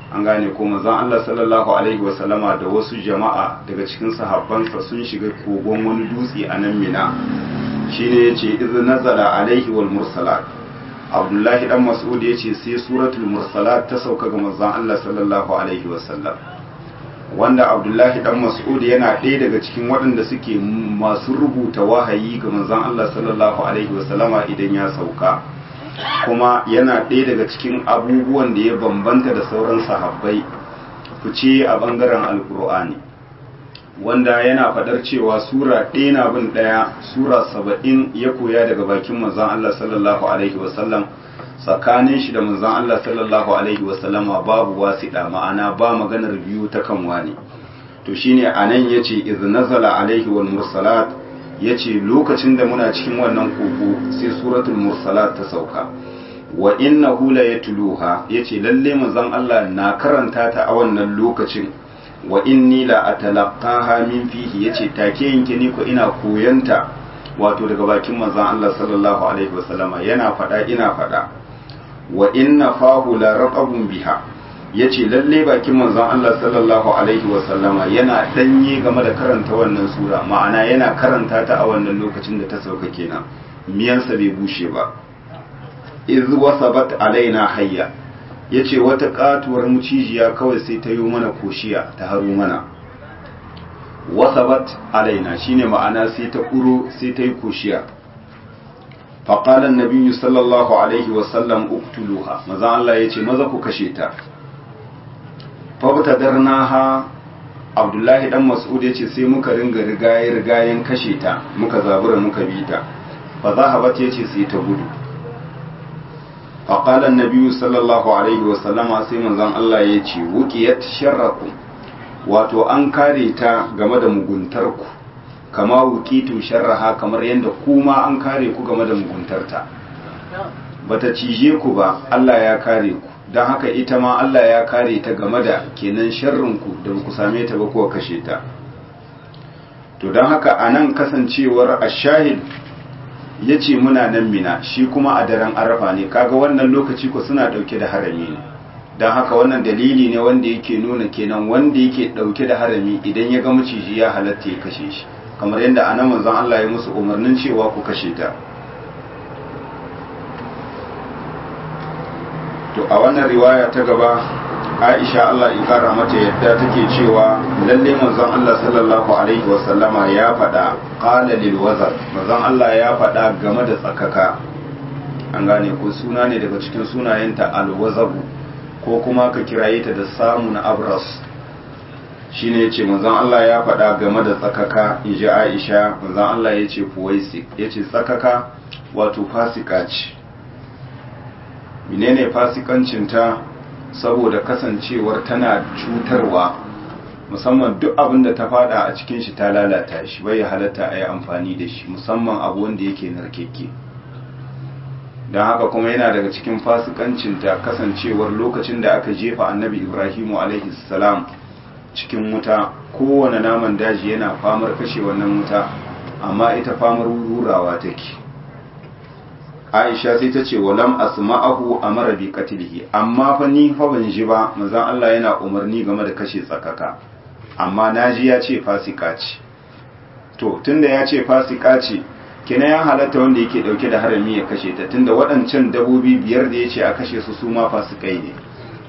an gane ko manzon Allah sallallahu alaihi wasallama da wasu jama'a daga cikin sahabbansa sun shiga kogon wani dutse a nan mina shine yace iz nazala alaihi wal mursalat abdullahi dan mas'ud yace sai suratul mursalat ta sauka ga manzon Allah sallallahu alaihi wasallam wanda abdullahi dan mas'ud yana ɗaya daga cikin waɗanda suke masu rubuta wahayi ga manzon Allah sallallahu alaihi wasallama idan ya sauka kuma yana ɗaya daga cikin abubuwan da ya bambanta da sauran sahabbai fice a bangaren alkur'ani wanda yana fadar cewa sura ɗaya na bin ɗaya sura saba'in ya koya daga bakin manzon Allah sallallahu alaihi wasallam tsakanin shi da manzon Allah sallallahu alaihi wasallama babu wasiɗa ma'ana ba maganar biyu ta kan wani to shine anan yace iz nazala alaihi wal mursalat yace lokacin da muna cikin wannan koko sai suratul mursalat ta sauka wa innahu la yatluha yace lalle manzon Allah na karanta ta a wannan lokacin wa inni la atalaqaha min fihi yace take yanke ni ko ina koyanta wato daga bakin manzon Allah sallallahu alaihi wasallama yana fada ina fada wa inna fahu la raqabun biha yace lalle bakin manzon Allah sallallahu alaihi wasallama yana danye game da karanta wannan sura ma'ana yana karanta ta a wannan lokacin da ta sauka kenan miyansa bai bushe ba iz wasabat alaina hayya yace wata katuwar mucijiya kawai sai ta yi mana koshiya ta haro mana wasabat alaina shine ma'ana sai ta kuro sai ta yi koshiya فقال النبي صلى الله عليه وسلم اقتلوها ماذا الله يجي ماذا ku kashe ta fabtadarnaha Abdullahi dan Mas'ud yace sai muka ringa rigaye rigayen kashe ta muka zabura muka bi ta fa zahabat yace sai ta gudu faqala an-nabi sallallahu alaihi wasallama sai manzon Allah yace wuqiyat sharrakum wato an kare ta game da muguntarku kama wukitu sharraha kamar yadda kuma an kare ku game da muguntarta bata cije ku ba Allah ya kare ku don haka ita ma Allah ya kare ta game da kenan sharrinku da ku same ta ba kuwa kashe ta to don haka a nan kasancewar ashahid ya ce muna nan mina shi kuma a daren arafa ne kaga wannan lokaci ku suna dauke da harami ne don haka wannan dalili ne wanda yake nuna kenan wanda yake dauke da harami idan ya ga maciji ya halatta ya kashe shi kamar yadda a nan manzon Allah ya musu umarnin cewa ku kashe ta to a wannan riwaya ta gaba Aisha Allah ya kara mata yadda take cewa lalle manzon Allah sallallahu alaihi wasallama ya faɗa qala lil wazar manzon Allah ya faɗa game da tsakaka an gane ko suna ne daga cikin sunayenta al wazabu ko kuma ka kiraye ta da samun abras shine yace manzon Allah ya faɗa game da tsakaka inji Aisha manzon Allah yace fuwaisik yace tsakaka wato fasika ce menene fasikancin ta saboda kasancewar tana cutarwa musamman duk abin da ta fada a cikin shi ta lalata shi bai halatta a yi amfani da shi musamman abu wanda yake narkeke don haka kuma yana daga cikin fasikancinta kasancewar lokacin da aka jefa annabi ibrahimu alaihi salam cikin wuta kowane naman daji yana famar kashe wannan wuta amma ita famar rurawa take aisha sai ta ce walam asma'ahu amara bi qatlihi amma fa ni fa ban ji ba manzon Allah yana umarni game da kashe tsakaka amma naji ya ce fasika ce to tunda ya ce fasika ce kina ya halatta wanda yake dauke da harami ya kashe ta tunda waɗancan dabobi biyar da ya ce a kashe su su ma fasikai ne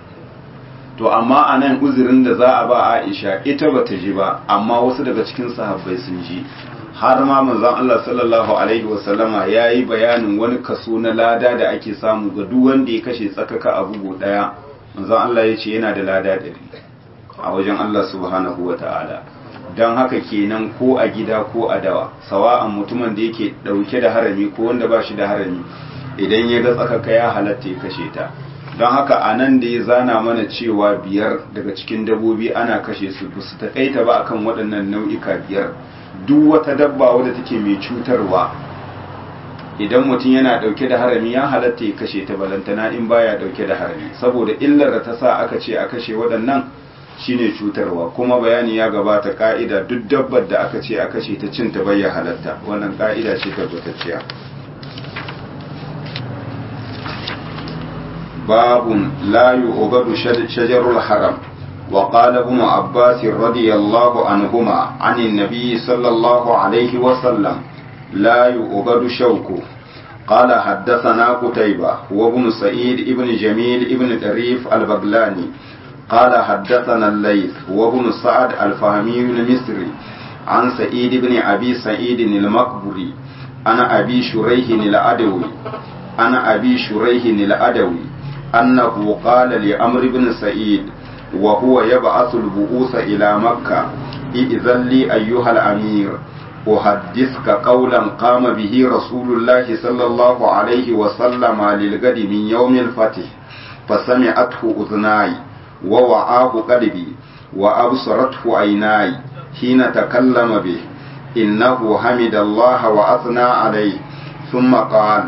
to amma a nan uzurin da za a ba Aisha ita bata ji ba amma wasu daga cikin sahabbai sun ji har ma manzon Allah sallallahu alaihi wasallama yayi bayanin wani kaso na lada da ake samu ga duk wanda ya kashe tsakaka a bugu daya manzon Allah ya ce yana da lada ɗari a wajen Allah subhanahu wataala don haka kenan ko a gida ko a dawa sawa'an mutumin da yake dauke da harami ko wanda ba shi da harami idan ya ga tsakaka ya halatta ya kashe ta don haka a nan da ya zana mana cewa biyar daga cikin dabobi ana kashe su ba su taƙaita ba akan waɗannan nau'ika biyar duk wata dabba wadda take mai cutarwa idan mutum yana ɗauke da harami ya halatta ya kashe ta balantana in baya ɗauke da harami saboda illar da ta sa aka ce a kashe waɗannan shine cutarwa kuma bayani ya gabata ka'ida duk dabbar da aka ce a kashe ta cin ta bayya halatta wannan ka'ida ce tabbatacciya باب لا يعبد شجر الحرم وقال ابن عباس رضي الله عنهما عن النبي صلى الله عليه وسلم لا يعبد شوكه قال حدثنا قتيبة وابن سعيد ابن جميل ابن طريف البغلاني قال حدثنا الليث وابن سعد الفهمي المصري عن سعيد بن أبي سعيد المقبري أنا أبي شريح الأدوي أنا أبي شريح الأدوي أنه قال لأمر بن سعيد وهو يبعث البؤوس إلى مكة إذن لي أيها الأمير أحدثك قولا قام به رسول الله صلى الله عليه وسلم للغد من يوم الفتح فسمعته أذناي ووعاه قلبي وأبصرته عيناي حين تكلم به إنه حمد الله وأثنى عليه ثم قال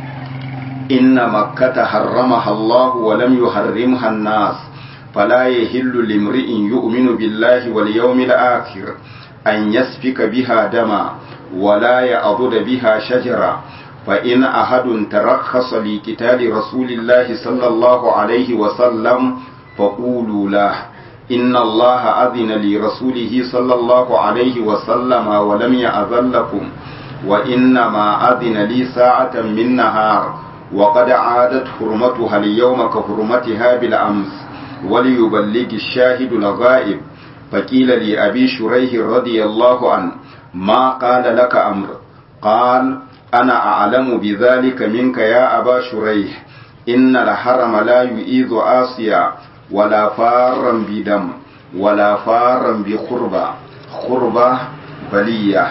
إن مكة حرمها الله ولم يحرمها الناس فلا يهل لامرئ يؤمن بالله واليوم الآخر أن يسفك بها دما ولا يعضد بها شجرا فإن أحد ترخص لقتال رسول الله صلى الله عليه وسلم فقولوا له إن الله أذن لرسوله صلى الله عليه وسلم ولم يأذن لكم وإنما أذن لي ساعة من نهار وقد عادت حرمتها اليوم كحرمتها بالأمس وليبلغ الشاهد الغائب فقيل لأبي شريح رضي الله عنه ما قال لك أمر قال أنا أعلم بذلك منك يا أبا شريح إن الحرم لا يؤيذ آسيا ولا فارا بدم ولا فارا بخربة خربة بلية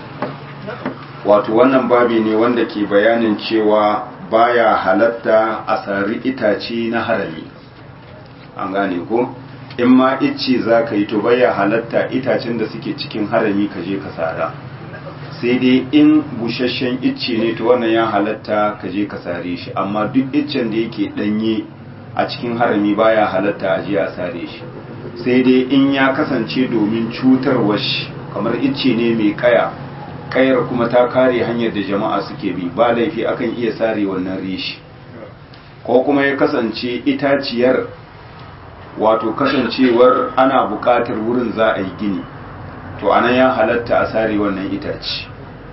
wato wannan babi ne wanda ke bayanin cewa baya halatta a sari itace na harami an gane ko in ma icce za ka yi to baya halatta itacen da suke cikin harami ka je ka sara sai dai in busasshen icce ne to wannan ya halatta ka je ka sare shi amma duk iccen da yake danye a cikin harami baya halatta a je a sare shi sai dai in ya kasance domin cutarwar shi kamar icce ne mai kaya kayar kuma ta kare hanyar da jama'a suke bi ba laifi akan iya sare wannan rishi ko kuma ya kasance itaciyar wato kasancewar ana buƙatar wurin za a yi gini to anan ya halatta a sare wannan itaci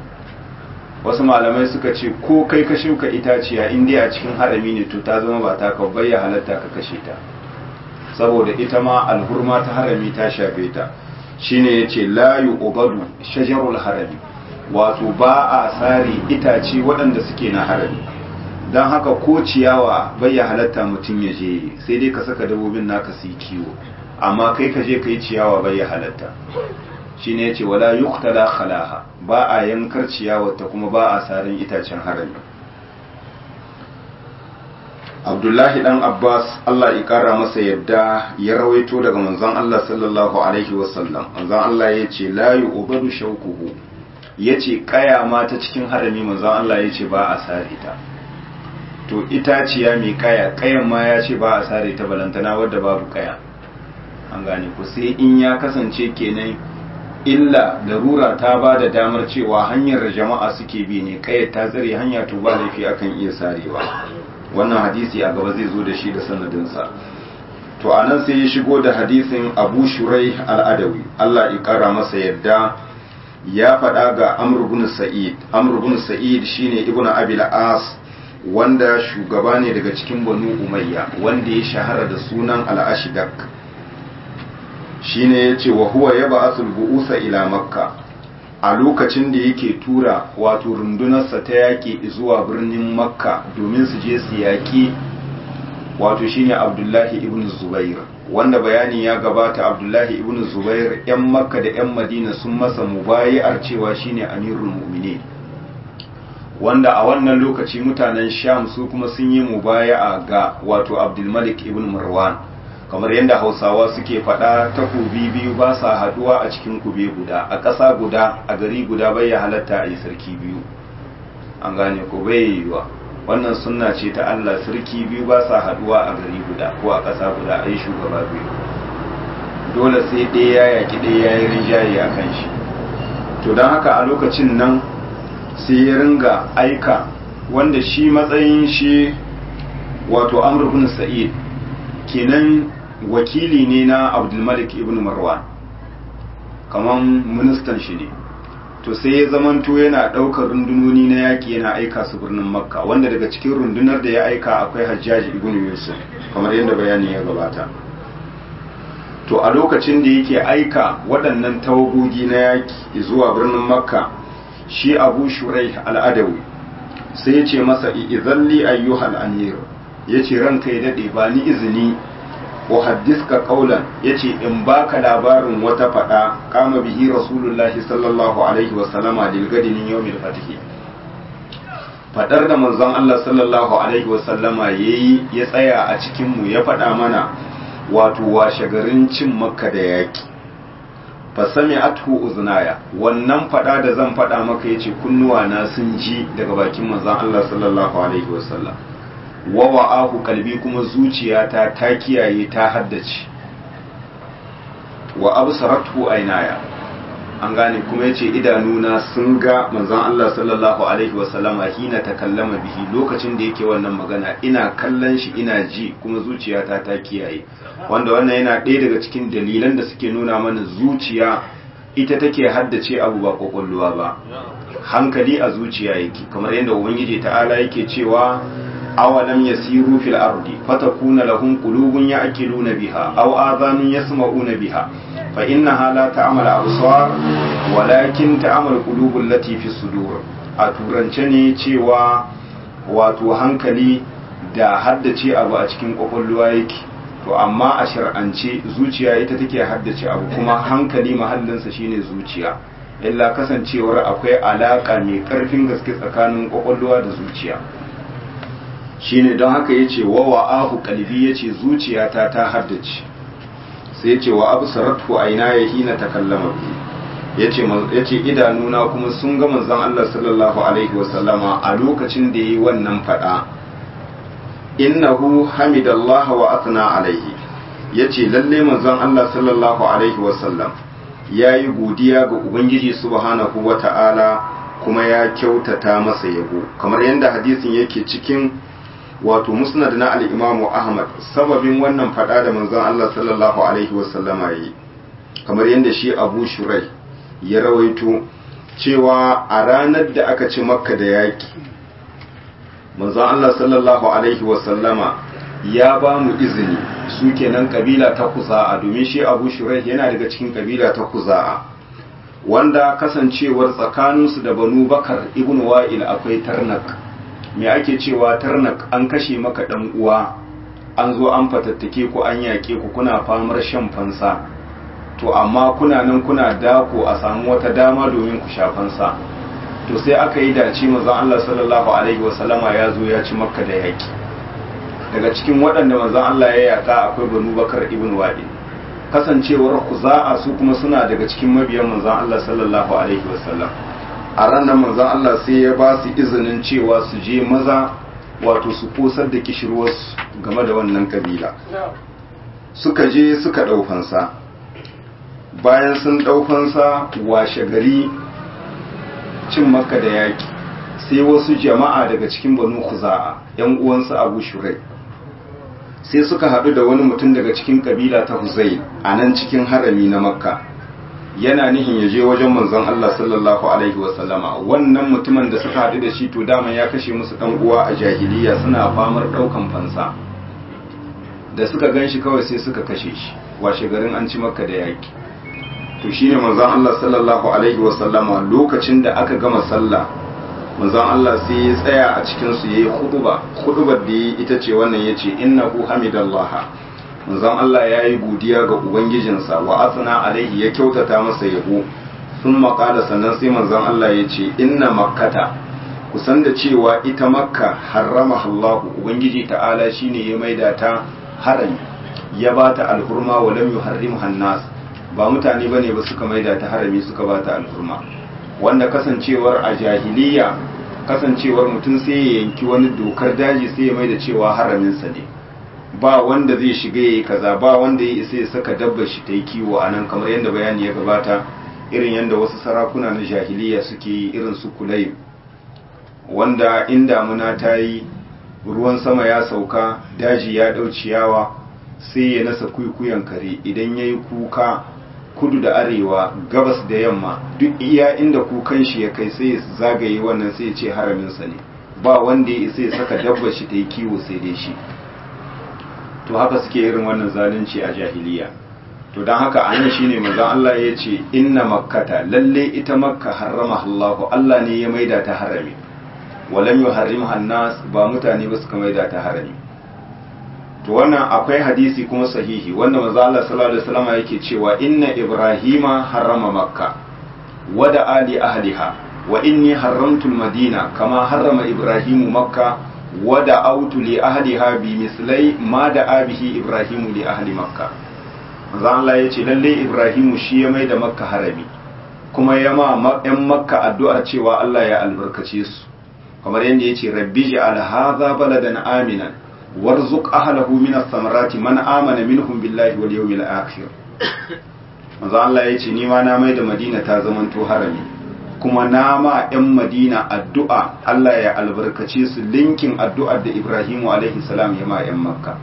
wasu malamai suka ce ko kai ka shuka itaciya inda a cikin harami ne to ta zama ba ta kabbai ya halatta ka kashe ta saboda ita ma alhurma ta harami ta shafe ta shine yace la yu'badu shajarul harami wato ba a sare itace waɗanda suke na harami don haka ko ciyawa bai ya halatta mutum ya je sai dai ka saka dabobin naka su yi kiwo amma kai ka je ka yi ciyawa bai ya halatta shi ne ya ce wala yuktala khalaha ba a yankar ciyawa ta kuma ba a sarin itacen harami abdullahi dan abbas allah ya kara masa yadda ya rawaito daga manzon allah sallallahu alaihi wasallam manzon allah ya ce la yu'badu shaukuhu ya ce kaya ma ta cikin harami manzon allah ya ce ba a sare ta to itaciya mai kaya kayan ma ya ce ba a sare ta balantana wadda babu kaya an gane ku sai in ya kasance kenan illa larura ta ba da damar cewa hanyar da jama'a suke bi ne kayar ta tsare hanya to ba laifi akan iya sarewa wannan hadisi a gaba zai zo da shi da sanadinsa to a nan sai ya shigo da hadisin abu shurai al'adawi allah ya kara masa yadda ya faɗa ga amr bin sa'id amr bin sa'id shine ibnu abil as wanda shugaba ne daga cikin banu umayya wanda ya shahara da sunan al'ashidak shine ya ce wa huwa ya ba'asul bu'usa ila makka a lokacin da yake tura wato rundunarsa ta yaƙi zuwa birnin makka domin su je su yaƙi wato shine abdullahi ibn zubair wanda bayani ya gabata abdullahi ibn zubair 'yan makka da 'yan madina sun masa mubayi'ar cewa shine amirul mu'minin wanda a wannan lokaci mutanen sham su kuma sun yi mubaya'a ga wato abdulmalik ibn marwan kamar yadda hausawa suke faɗa takobi biyu ba sa haduwa a cikin kube guda a ƙasa guda a gari guda bai ya halatta a yi sarki biyu an gane ko bai yiwuwa wannan sunna ce ta allah sarki biyu ba sa haduwa a gari guda ko a ƙasa guda a yi shugaba biyu dole sai ɗaya ya yaƙi ɗaya ya yi rinjaye a kan shi to don haka a lokacin nan sai ya ringa aika wanda shi matsayin shi wato amr ibn sa'id kenan wakili ne na abdulmalik ibn marwan kaman ministan shi ne to sai ya zamanto yana ɗaukar rundunoni na yaƙi yana aika su birnin makka wanda daga cikin rundunar da ya aika akwai hajjaji ibn yusuf kamar yadda bayani ya gabata to a lokacin da yake aika waɗannan tawagogi na yaƙi zuwa birnin makka shi abu shurai al'adawi sai ya ce masa izalli ayyuhal amir ya ce ranka ya daɗe ba ni izini uhaddiska qaulan yace in baka labarin wata fada kama bihi rasulullahi sallallahu alaihi wa sallama lil gadin yawmil fatih fadar da manzon Allah sallallahu alaihi wa sallama yayi ya tsaya a cikin mu ya fada mana wato washe garin cin makka da yaki fa sami'athu uznaya wannan fada da zan fada maka yace kunnuwa na sun ji daga bakin manzon Allah sallallahu alaihi wa sallam wa wa'ahu kalbi kuma zuciyata ta kiyaye ta haddace wa absaratu aynaya an gane kuma yace idanuna sun ga manzon Allah sallallahu alaihi wa sallama hina takallama bihi lokacin da yake wannan magana ina kallon shi ina ji kuma zuciyata ta kiyaye wanda wannan yana ɗaya daga cikin dalilan da suke nuna mana zuciya ita take haddace abu ba kwakwalwa ba hankali a zuciya yake kamar yadda ubangiji ta'ala yake cewa awalam yasiru fil ardi fatakuna lahum qulubun ya'qiluna biha aw adhanun yasma'una biha fa innaha la ta'mal absar walakin ta'mal qulubul lati fi sudur a turance ne cewa wato hankali da haddace abu a cikin kwakwalwa yake to amma a shar'ance zuciya ita take haddace abu kuma hankali mahallinsa shine zuciya illa kasancewar akwai alaka mai karfin gaske tsakanin kwakwalwa da zuciya shine don haka yace wa wa'ahu qalbi yace zuciyata ta haddace sai yace wa absaratu aina hina takallama yace yace idanuna kuma sun ga manzon Allah sallallahu alaihi wasallama a lokacin da yayi wannan fada innahu hamidallah wa athna alaihi yace lalle manzon Allah sallallahu alaihi wasallam yayi godiya ga ubangiji subhanahu wata'ala kuma ya kyautata masa yabo kamar yadda hadisin yake cikin wato musnad na al-Imam Ahmad sababin wannan fada da manzon Allah sallallahu alaihi wasallama yi kamar yadda shi Abu Shurai ya rawaito cewa a ranar da aka ci Makka da yaki manzon Allah sallallahu alaihi wasallama ya ba mu izini su kenan kabila ta Kuza'a domin shi Abu Shurai yana daga cikin kabila ta Kuza'a wanda kasancewar tsakaninsu da Banu Bakar ibn Wa'il akwai tarnak me ake cewa tarnak an kashe maka dan uwa an zo an fatattake ku an yaƙe ku kuna famar shan fansa to amma kuna nan kuna dako a samu wata dama domin ku sha fansa to sai aka yi dace manzon Allah sallallahu alaihi wasallama ya zo ya ci makka da yaƙi daga cikin waɗanda manzon Allah ya yaƙa akwai banu bakar ibn wadi kasancewar kuza'a su kuma suna daga cikin mabiyan manzon Allah sallallahu alaihi wasallam a ranar manzon Allah sai ya ba su izinin cewa su je maza wato su kosar da kishirwarsu game da wannan kabila suka je suka ɗaufansa bayan sun ɗaufansa washe gari cin maka da yaƙi sai wasu jama'a daga cikin banu kuza'a yan uwansu abu shurai sai suka haɗu da wani mutum daga cikin kabila ta huzai a nan cikin harami na makka yana nihin ya je wajen manzon Allah sallallahu alaihi wasallama wannan mutumin da suka haɗu da shi to dama ya kashe musu ɗan uwa a jahiliya suna famar ɗaukan fansa da suka gan shi kawai sai suka kashe shi washe garin an ci makka da yaƙi to shine manzon Allah sallallahu alaihi wasallama lokacin da aka gama sallah manzon Allah sai ya tsaya a cikin su yayi khutba khutbar da yi ita ce wannan yace innahu hamidallaha manzon Allah yayi godiya ga ubangijinsa wa asna alaihi ya kyautata masa yabo sun maƙala sannan sai manzon Allah ya ce inna makkata kusan da cewa ita makka harrama Allahu ubangiji ta'ala shine ya maida ta harami ya ba ta alhurma wa lam yuharrimha nas ba mutane bane ba suka maida ta harami suka ba ta alhurma wanda kasancewar a jahiliya kasancewar mutum sai ya yanki wani dokar daji sai ya maida cewa haraminsa ne ba wanda zai shiga yayi kaza ba wanda ya isa ya saka dabbar shi ta yi kiwo a nan kamar yadda bayani ya gabata irin yadda wasu sarakuna na jahiliya suke yi irin su kulai wanda in damuna ta yi ruwan sama ya sauka daji ya ɗau ciyawa sai ya nasa kuikuyan kare idan ya yi kuka kudu da arewa gabas da yamma duk iya inda kukan shi ya kai sai ya zagaye wannan sai ya ce haraminsa ne ba wanda ya isa ya saka dabbar shi ta yi kiwo sai dai shi to haka suke irin wannan zalunci a jahiliya to don haka an shi ne manzon Allah ya ce inna makkata lalle ita makka harrama Allah Allah ne ya maida ta harami walam yuharrimha nas ba mutane ba suka maida ta harami to wannan akwai hadisi kuma sahihi wanda manzo Allah sallallahu alaihi wasallam yake cewa inna ibrahima harrama makka wa da ali ahliha wa inni haramtu madina kama harrama ibrahimu makka wa da autu li ahliha bi mislai ma da abihi ibrahimu li ahli makka manzo Allah yace lalle ibrahimu shi ya mai da makka harami kuma ya ma yan makka addu'ar cewa Allah ya albarkace su kamar yadda yace rabbi ja'al hadha baladan aminan warzuq ahlahu min ath-thamarati man amana minhum billahi wal yawmil akhir manzo Allah yace ni ma na mai da Madina ta zamanto harami kuma na ma ƴan Madina addu'a Allah ya albarkace su linkin addu'ar da Ibrahimu alaihi salam ya ma ƴan Makka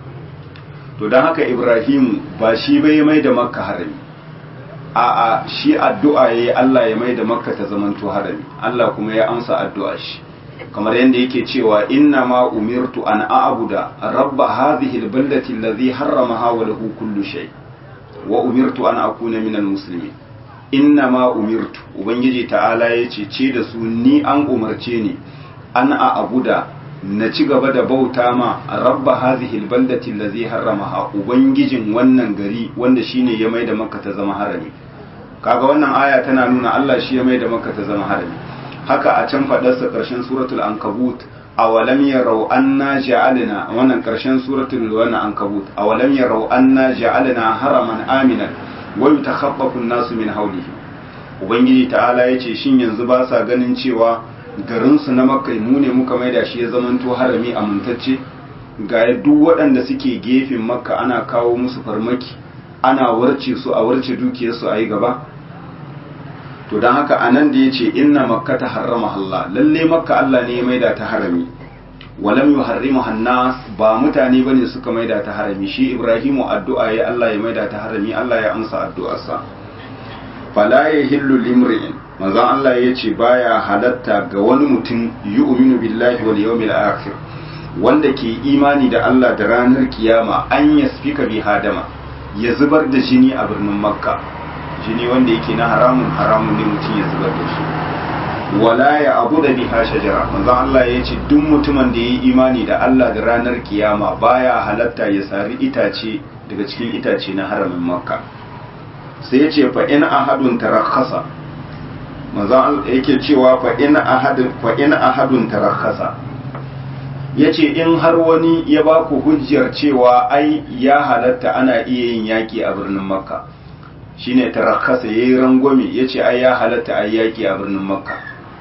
to dan haka Ibrahimu ba shi bai mai da Makka harami a'a shi addu'a yayi Allah ya mai da Makka ta zamanto harami Allah kuma ya amsa addu'a shi kamar yadda yake cewa inna ma umirtu an a'buda rabba hadhihi albaldati allazi harramaha wa lahu kullu shay wa umirtu an akuna minal muslimin inna ma umirtu ubangiji ta'ala yace ce da su ni an umarce ni an a'buda na ci gaba da bauta ma rabba hadhihi albaldati allazi harramaha ubangijin wannan gari wanda shine ya maida makka ta zama harami kaga wannan aya tana nuna Allah shi ya maida makka ta zama harami haka a can faɗarsa ƙarshen suratul ankabut awalam yarau anna ja'alna wannan ƙarshen suratul wannan ankabut awalam yarau anna ja'alna haraman aminan wa yutakhaffafu an-nasu min hawlihi ubangiji ta'ala yace shin yanzu ba sa ganin cewa garin su na makka mu ne muka maida shi ya zamanto harami amintacce ga duk waɗanda suke gefen makka ana kawo musu farmaki ana warce su a warce dukiyarsu a yi gaba to don haka a nan da ya ce inna makka ta harrama Allah lalle makka Allah ne ya maida ta harami walam yu harrimu hannas ba mutane bane suka maida ta harami shi ibrahimu addu'a ya Allah ya maida ta harami Allah ya amsa addu'arsa fala yahillu limri'in manzon Allah ya ce baya halatta ga wani mutum yu'minu billahi wal yawmil akhir wanda ke imani da Allah da ranar kiyama an yasfika bi hadama ya zubar da jini a birnin makka jini wanda yake na haramun haramun ne mutum ya zubar da shi wala ya abu da biha shajara manzon Allah ya ce duk mutumin da ya yi imani da Allah da ranar kiyama baya halatta ya sari itace daga cikin itace na haramin makka sai ya ce fa in ahadun tarakhasa manzon Allah yake cewa fa in ahadun fa in ahadun tarakhasa yace in har wani ya ba ku hujjar cewa ai ya halatta ana iya yin yaki a birnin makka shine tarakkasa yayi rangwame yace ai ya halatta ai yaki a birnin makka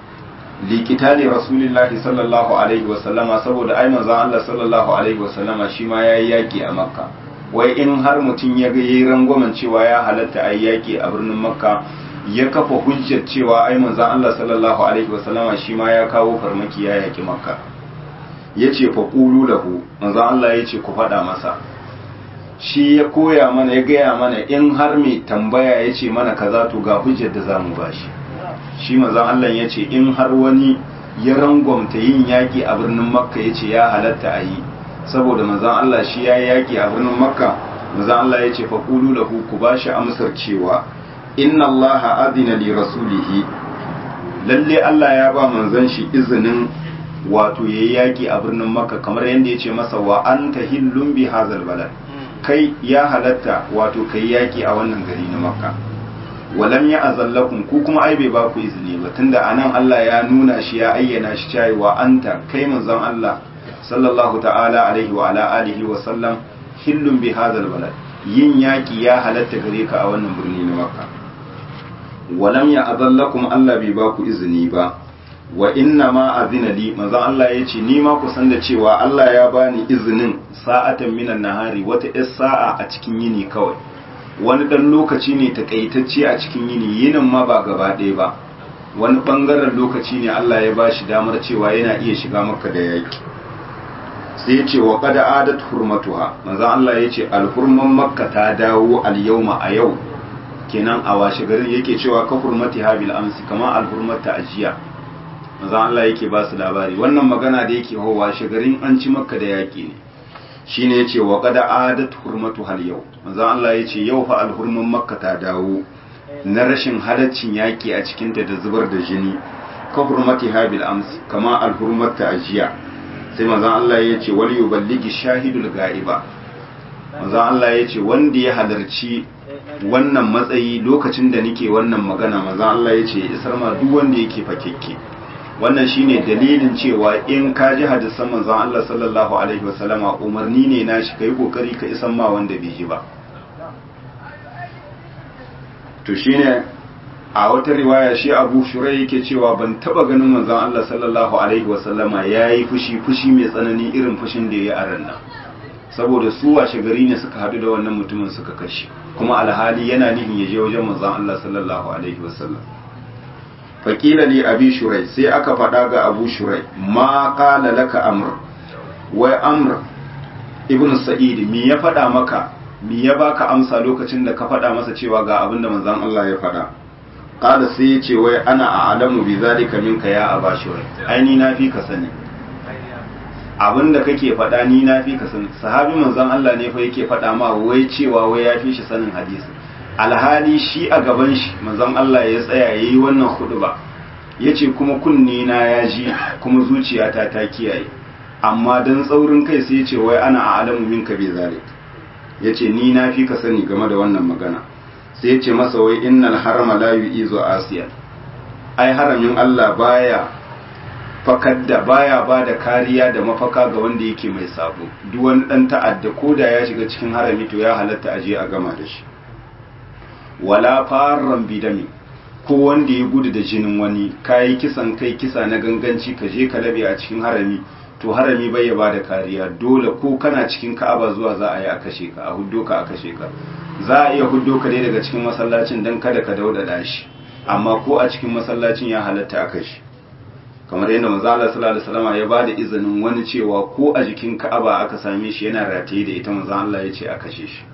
liqitali rasulillahi sallallahu alaihi wasallama saboda ai manzon Allah sallallahu alaihi wasallama shi ma yayi yaki a makka wai in har mutum ya ga yayi rangwamen cewa ya halatta ai yaki a birnin makka ya kafa hujjar cewa ai manzon Allah sallallahu alaihi wasallama shi ma ya kawo farmaki ya yaki makka yace fa qulu lahu manzon Allah yace ku faɗa masa shi ya koya mana ya gaya mana in har mai tambaya ya ce mana kaza to ga hujjar da za mu ba shi shi mazan Allah ya ce in har wani ya rangwamta yin yaƙi a birnin makka ya ce ya halatta a yi saboda mazan Allah shi ya yi yaƙi a birnin makka mazan Allah ya ce faƙulu lahu ku ba shi amsar cewa inna Allah adina li rasulihi lalle Allah ya ba manzon shi izinin wato yayi yaƙi a birnin makka kamar yadda ya ce masa wa anta hillun bi hazal balad kai ya halatta wato kai yaki a wannan gari na makka walam ya azallakum ku kuma ai bai ba ku izini ba tunda anan Allah ya nuna shi ya ayyana shi cewa anta kai manzon Allah sallallahu ta'ala alaihi wa ala alihi wa sallam hillun bi hadal balad yin yaki ya halatta gare ka a wannan birni na makka walam ya azallakum Allah bai ba ku izini ba wa inna ma azina li manzon Allah ya ce ni ma ku san da cewa Allah ya bani izinin sa'atan minan nahari wata ɗan sa'a a cikin yini kawai wani ɗan lokaci ne takaitacce a cikin yini yinin ma ba gaba ɗaya ba wani ɓangaren lokaci ne Allah ya bashi damar cewa yana iya shiga maka da yaƙi sai ya ce wa qad adat hurmatuha manzo Allah ya ce alhurman makka ta dawo al-yawma a yau kenan a washe garin yake cewa ka hurmati habil amsi kama alhurmata ajiya manzo Allah yake ba su labari wannan magana da yake ho washe garin an ci makka da yaki ne shine yace wa qad adat hurmatu hal yau manzo Allah yace yau fa alhurman makka ta dawo na rashin halaccin yaki a cikin ta da zubar da jini ka hurmati habil amsi kama alhurmata ajiya sai manzo Allah yace wal yuballigi shahidul ga'iba manzo Allah yace wanda ya halarci wannan matsayi lokacin da nake wannan magana manzo Allah yace isar ma duk wanda yake fakekke wannan shine dalilin cewa in ka ji hadisan manzon Allah sallallahu alaihi wasallama umarni ne na shi kai kokari ka isan ma wanda bai ji ba to shine a wata riwaya shi Abu Shurai yake cewa ban taba ganin manzon Allah sallallahu alaihi wasallama yayi fushi fushi mai tsanani irin fushin da yayi a ran nan saboda su washe gari ne suka hadu da wannan mutumin suka kashe kuma alhali yana nihin ya je wajen manzon Allah sallallahu alaihi wasallam faƙila li abi shurai sai aka faɗa ga abu shurai ma ƙala laka amr wai amr ibn sa'id mi ya faɗa maka mi ya baka amsa lokacin da ka faɗa masa cewa ga abin da manzon Allah ya faɗa ƙala sai ya ce wai ana a'lamu bi zalika minka ya aba shurai ai ni na fi ka sani abin da kake faɗa ni na fi ka sani sahabi manzon Allah ne fa yake faɗa ma wai cewa wai ya fi shi sanin hadisi alhali shi a gaban shi manzon Allah ya tsaya ya yi wannan hudu ba ya ce kuma kunni na ya ji kuma zuciyata ta kiyaye amma don tsaurin kai sai ya ce wai ana a alamu minka bai zalik ya ce ni na fi ka sani game da wannan magana sai ya ce masa wai innal harama la yu'izu asiya ai haramin Allah baya fakar da baya ba da kariya da mafaka ga wanda yake mai sabo duk wani dan ta'adda ko da ya shiga cikin harami to ya halatta aje a gama da shi wala farran bidami ko wanda ya gudu da jinin wani kayi kisan kai kisa na ganganci ka je ka labe a cikin harami to harami bai ya bada kariya dole ko kana cikin ka'aba zuwa za a yi a kashe ka a huddo ka a kashe ka za a iya huddo ka dai daga cikin masallacin dan kada ka daudada shi amma ko a cikin masallacin ya halatta a kashe kamar yadda manzo Allah sallallahu alaihi wasallam ya bada izinin wani cewa ko a jikin ka'aba aka same shi yana rataye da ita manzo Allah ya ce a kashe shi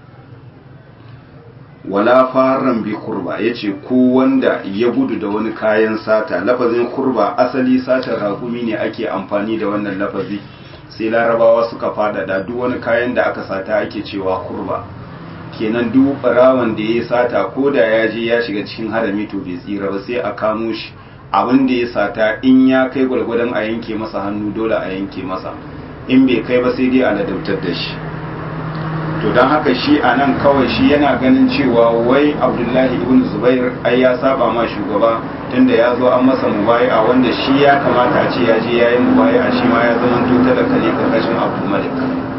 wala faran bi kurba yace ko wanda ya gudu da wani kayan sata lafazin kurba asali satar rakumi ne ake amfani da wannan lafazi sai larabawa suka fadada duk wani kayan da aka sata ake cewa kurba kenan duk barawan da ya sata ko da ya je ya shiga cikin harami to bai tsira ba sai a kamo shi abin da ya sata in ya kai gwalgwadon a yanke masa hannu dole a yanke masa in bai kai ba sai dai a ladabtar da shi to don haka shi a nan kawai shi yana ganin cewa wai abdullahi ibn zubair ai ya saba ma shugaba tunda ya zo an masa mubaya wanda shi ya kamata a ce ya je ya yi mubaya shi ma ya zama tuta da kare karkashin abu malik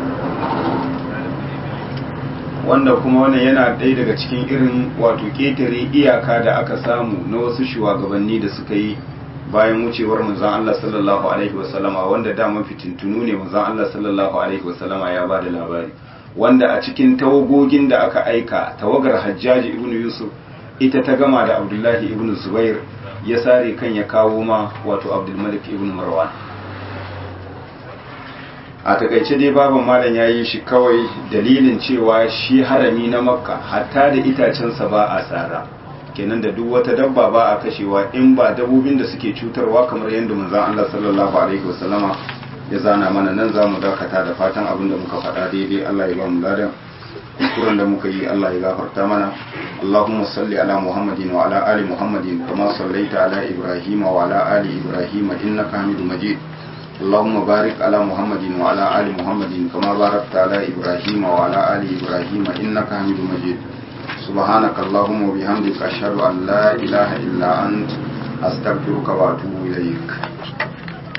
wanda kuma wannan yana ɗaya daga cikin irin wato ƙetare iyaka da aka samu na wasu shugabanni da suka yi bayan wucewar manzon Allah sallallahu alaihi wasallama wanda dama fitintunu ne manzon Allah sallallahu alaihi wasallama ya ba da labari wanda a cikin tawagogin da aka aika tawagar hajjaji ibn yusuf ita ta gama da abdullahi ibn zubair ya sare kan ya kawo ma wato abdulmalik ibn marwan a takaice dai baban malam ya yi shi kawai dalilin cewa shi harami na makka hatta da itacensa ba a tsara kenan da duk wata dabba ba a kashewa in ba dabbobin da suke cutarwa kamar yadda manzon Allah sallallahu alaihi wasallama ya zana mana nan za mu dakata da fatan abin da muka faɗa daidai Allah ya ba mu ladan kuskuren da muka yi Allah ya gafarta mana Allahumma salli ala Muhammadin wa ala ali Muhammadin kama sallaita ala Ibrahim wa ala ali Ibrahim innaka Hamidum Majid اللهم بارك على محمد وعلى آل محمد كما باركت على إبراهيم وعلى آل إبراهيم إنك حميد مجيد سبحانك اللهم وبحمدك أشهد أن لا إله إلا أنت أستغفرك وأتوب إليك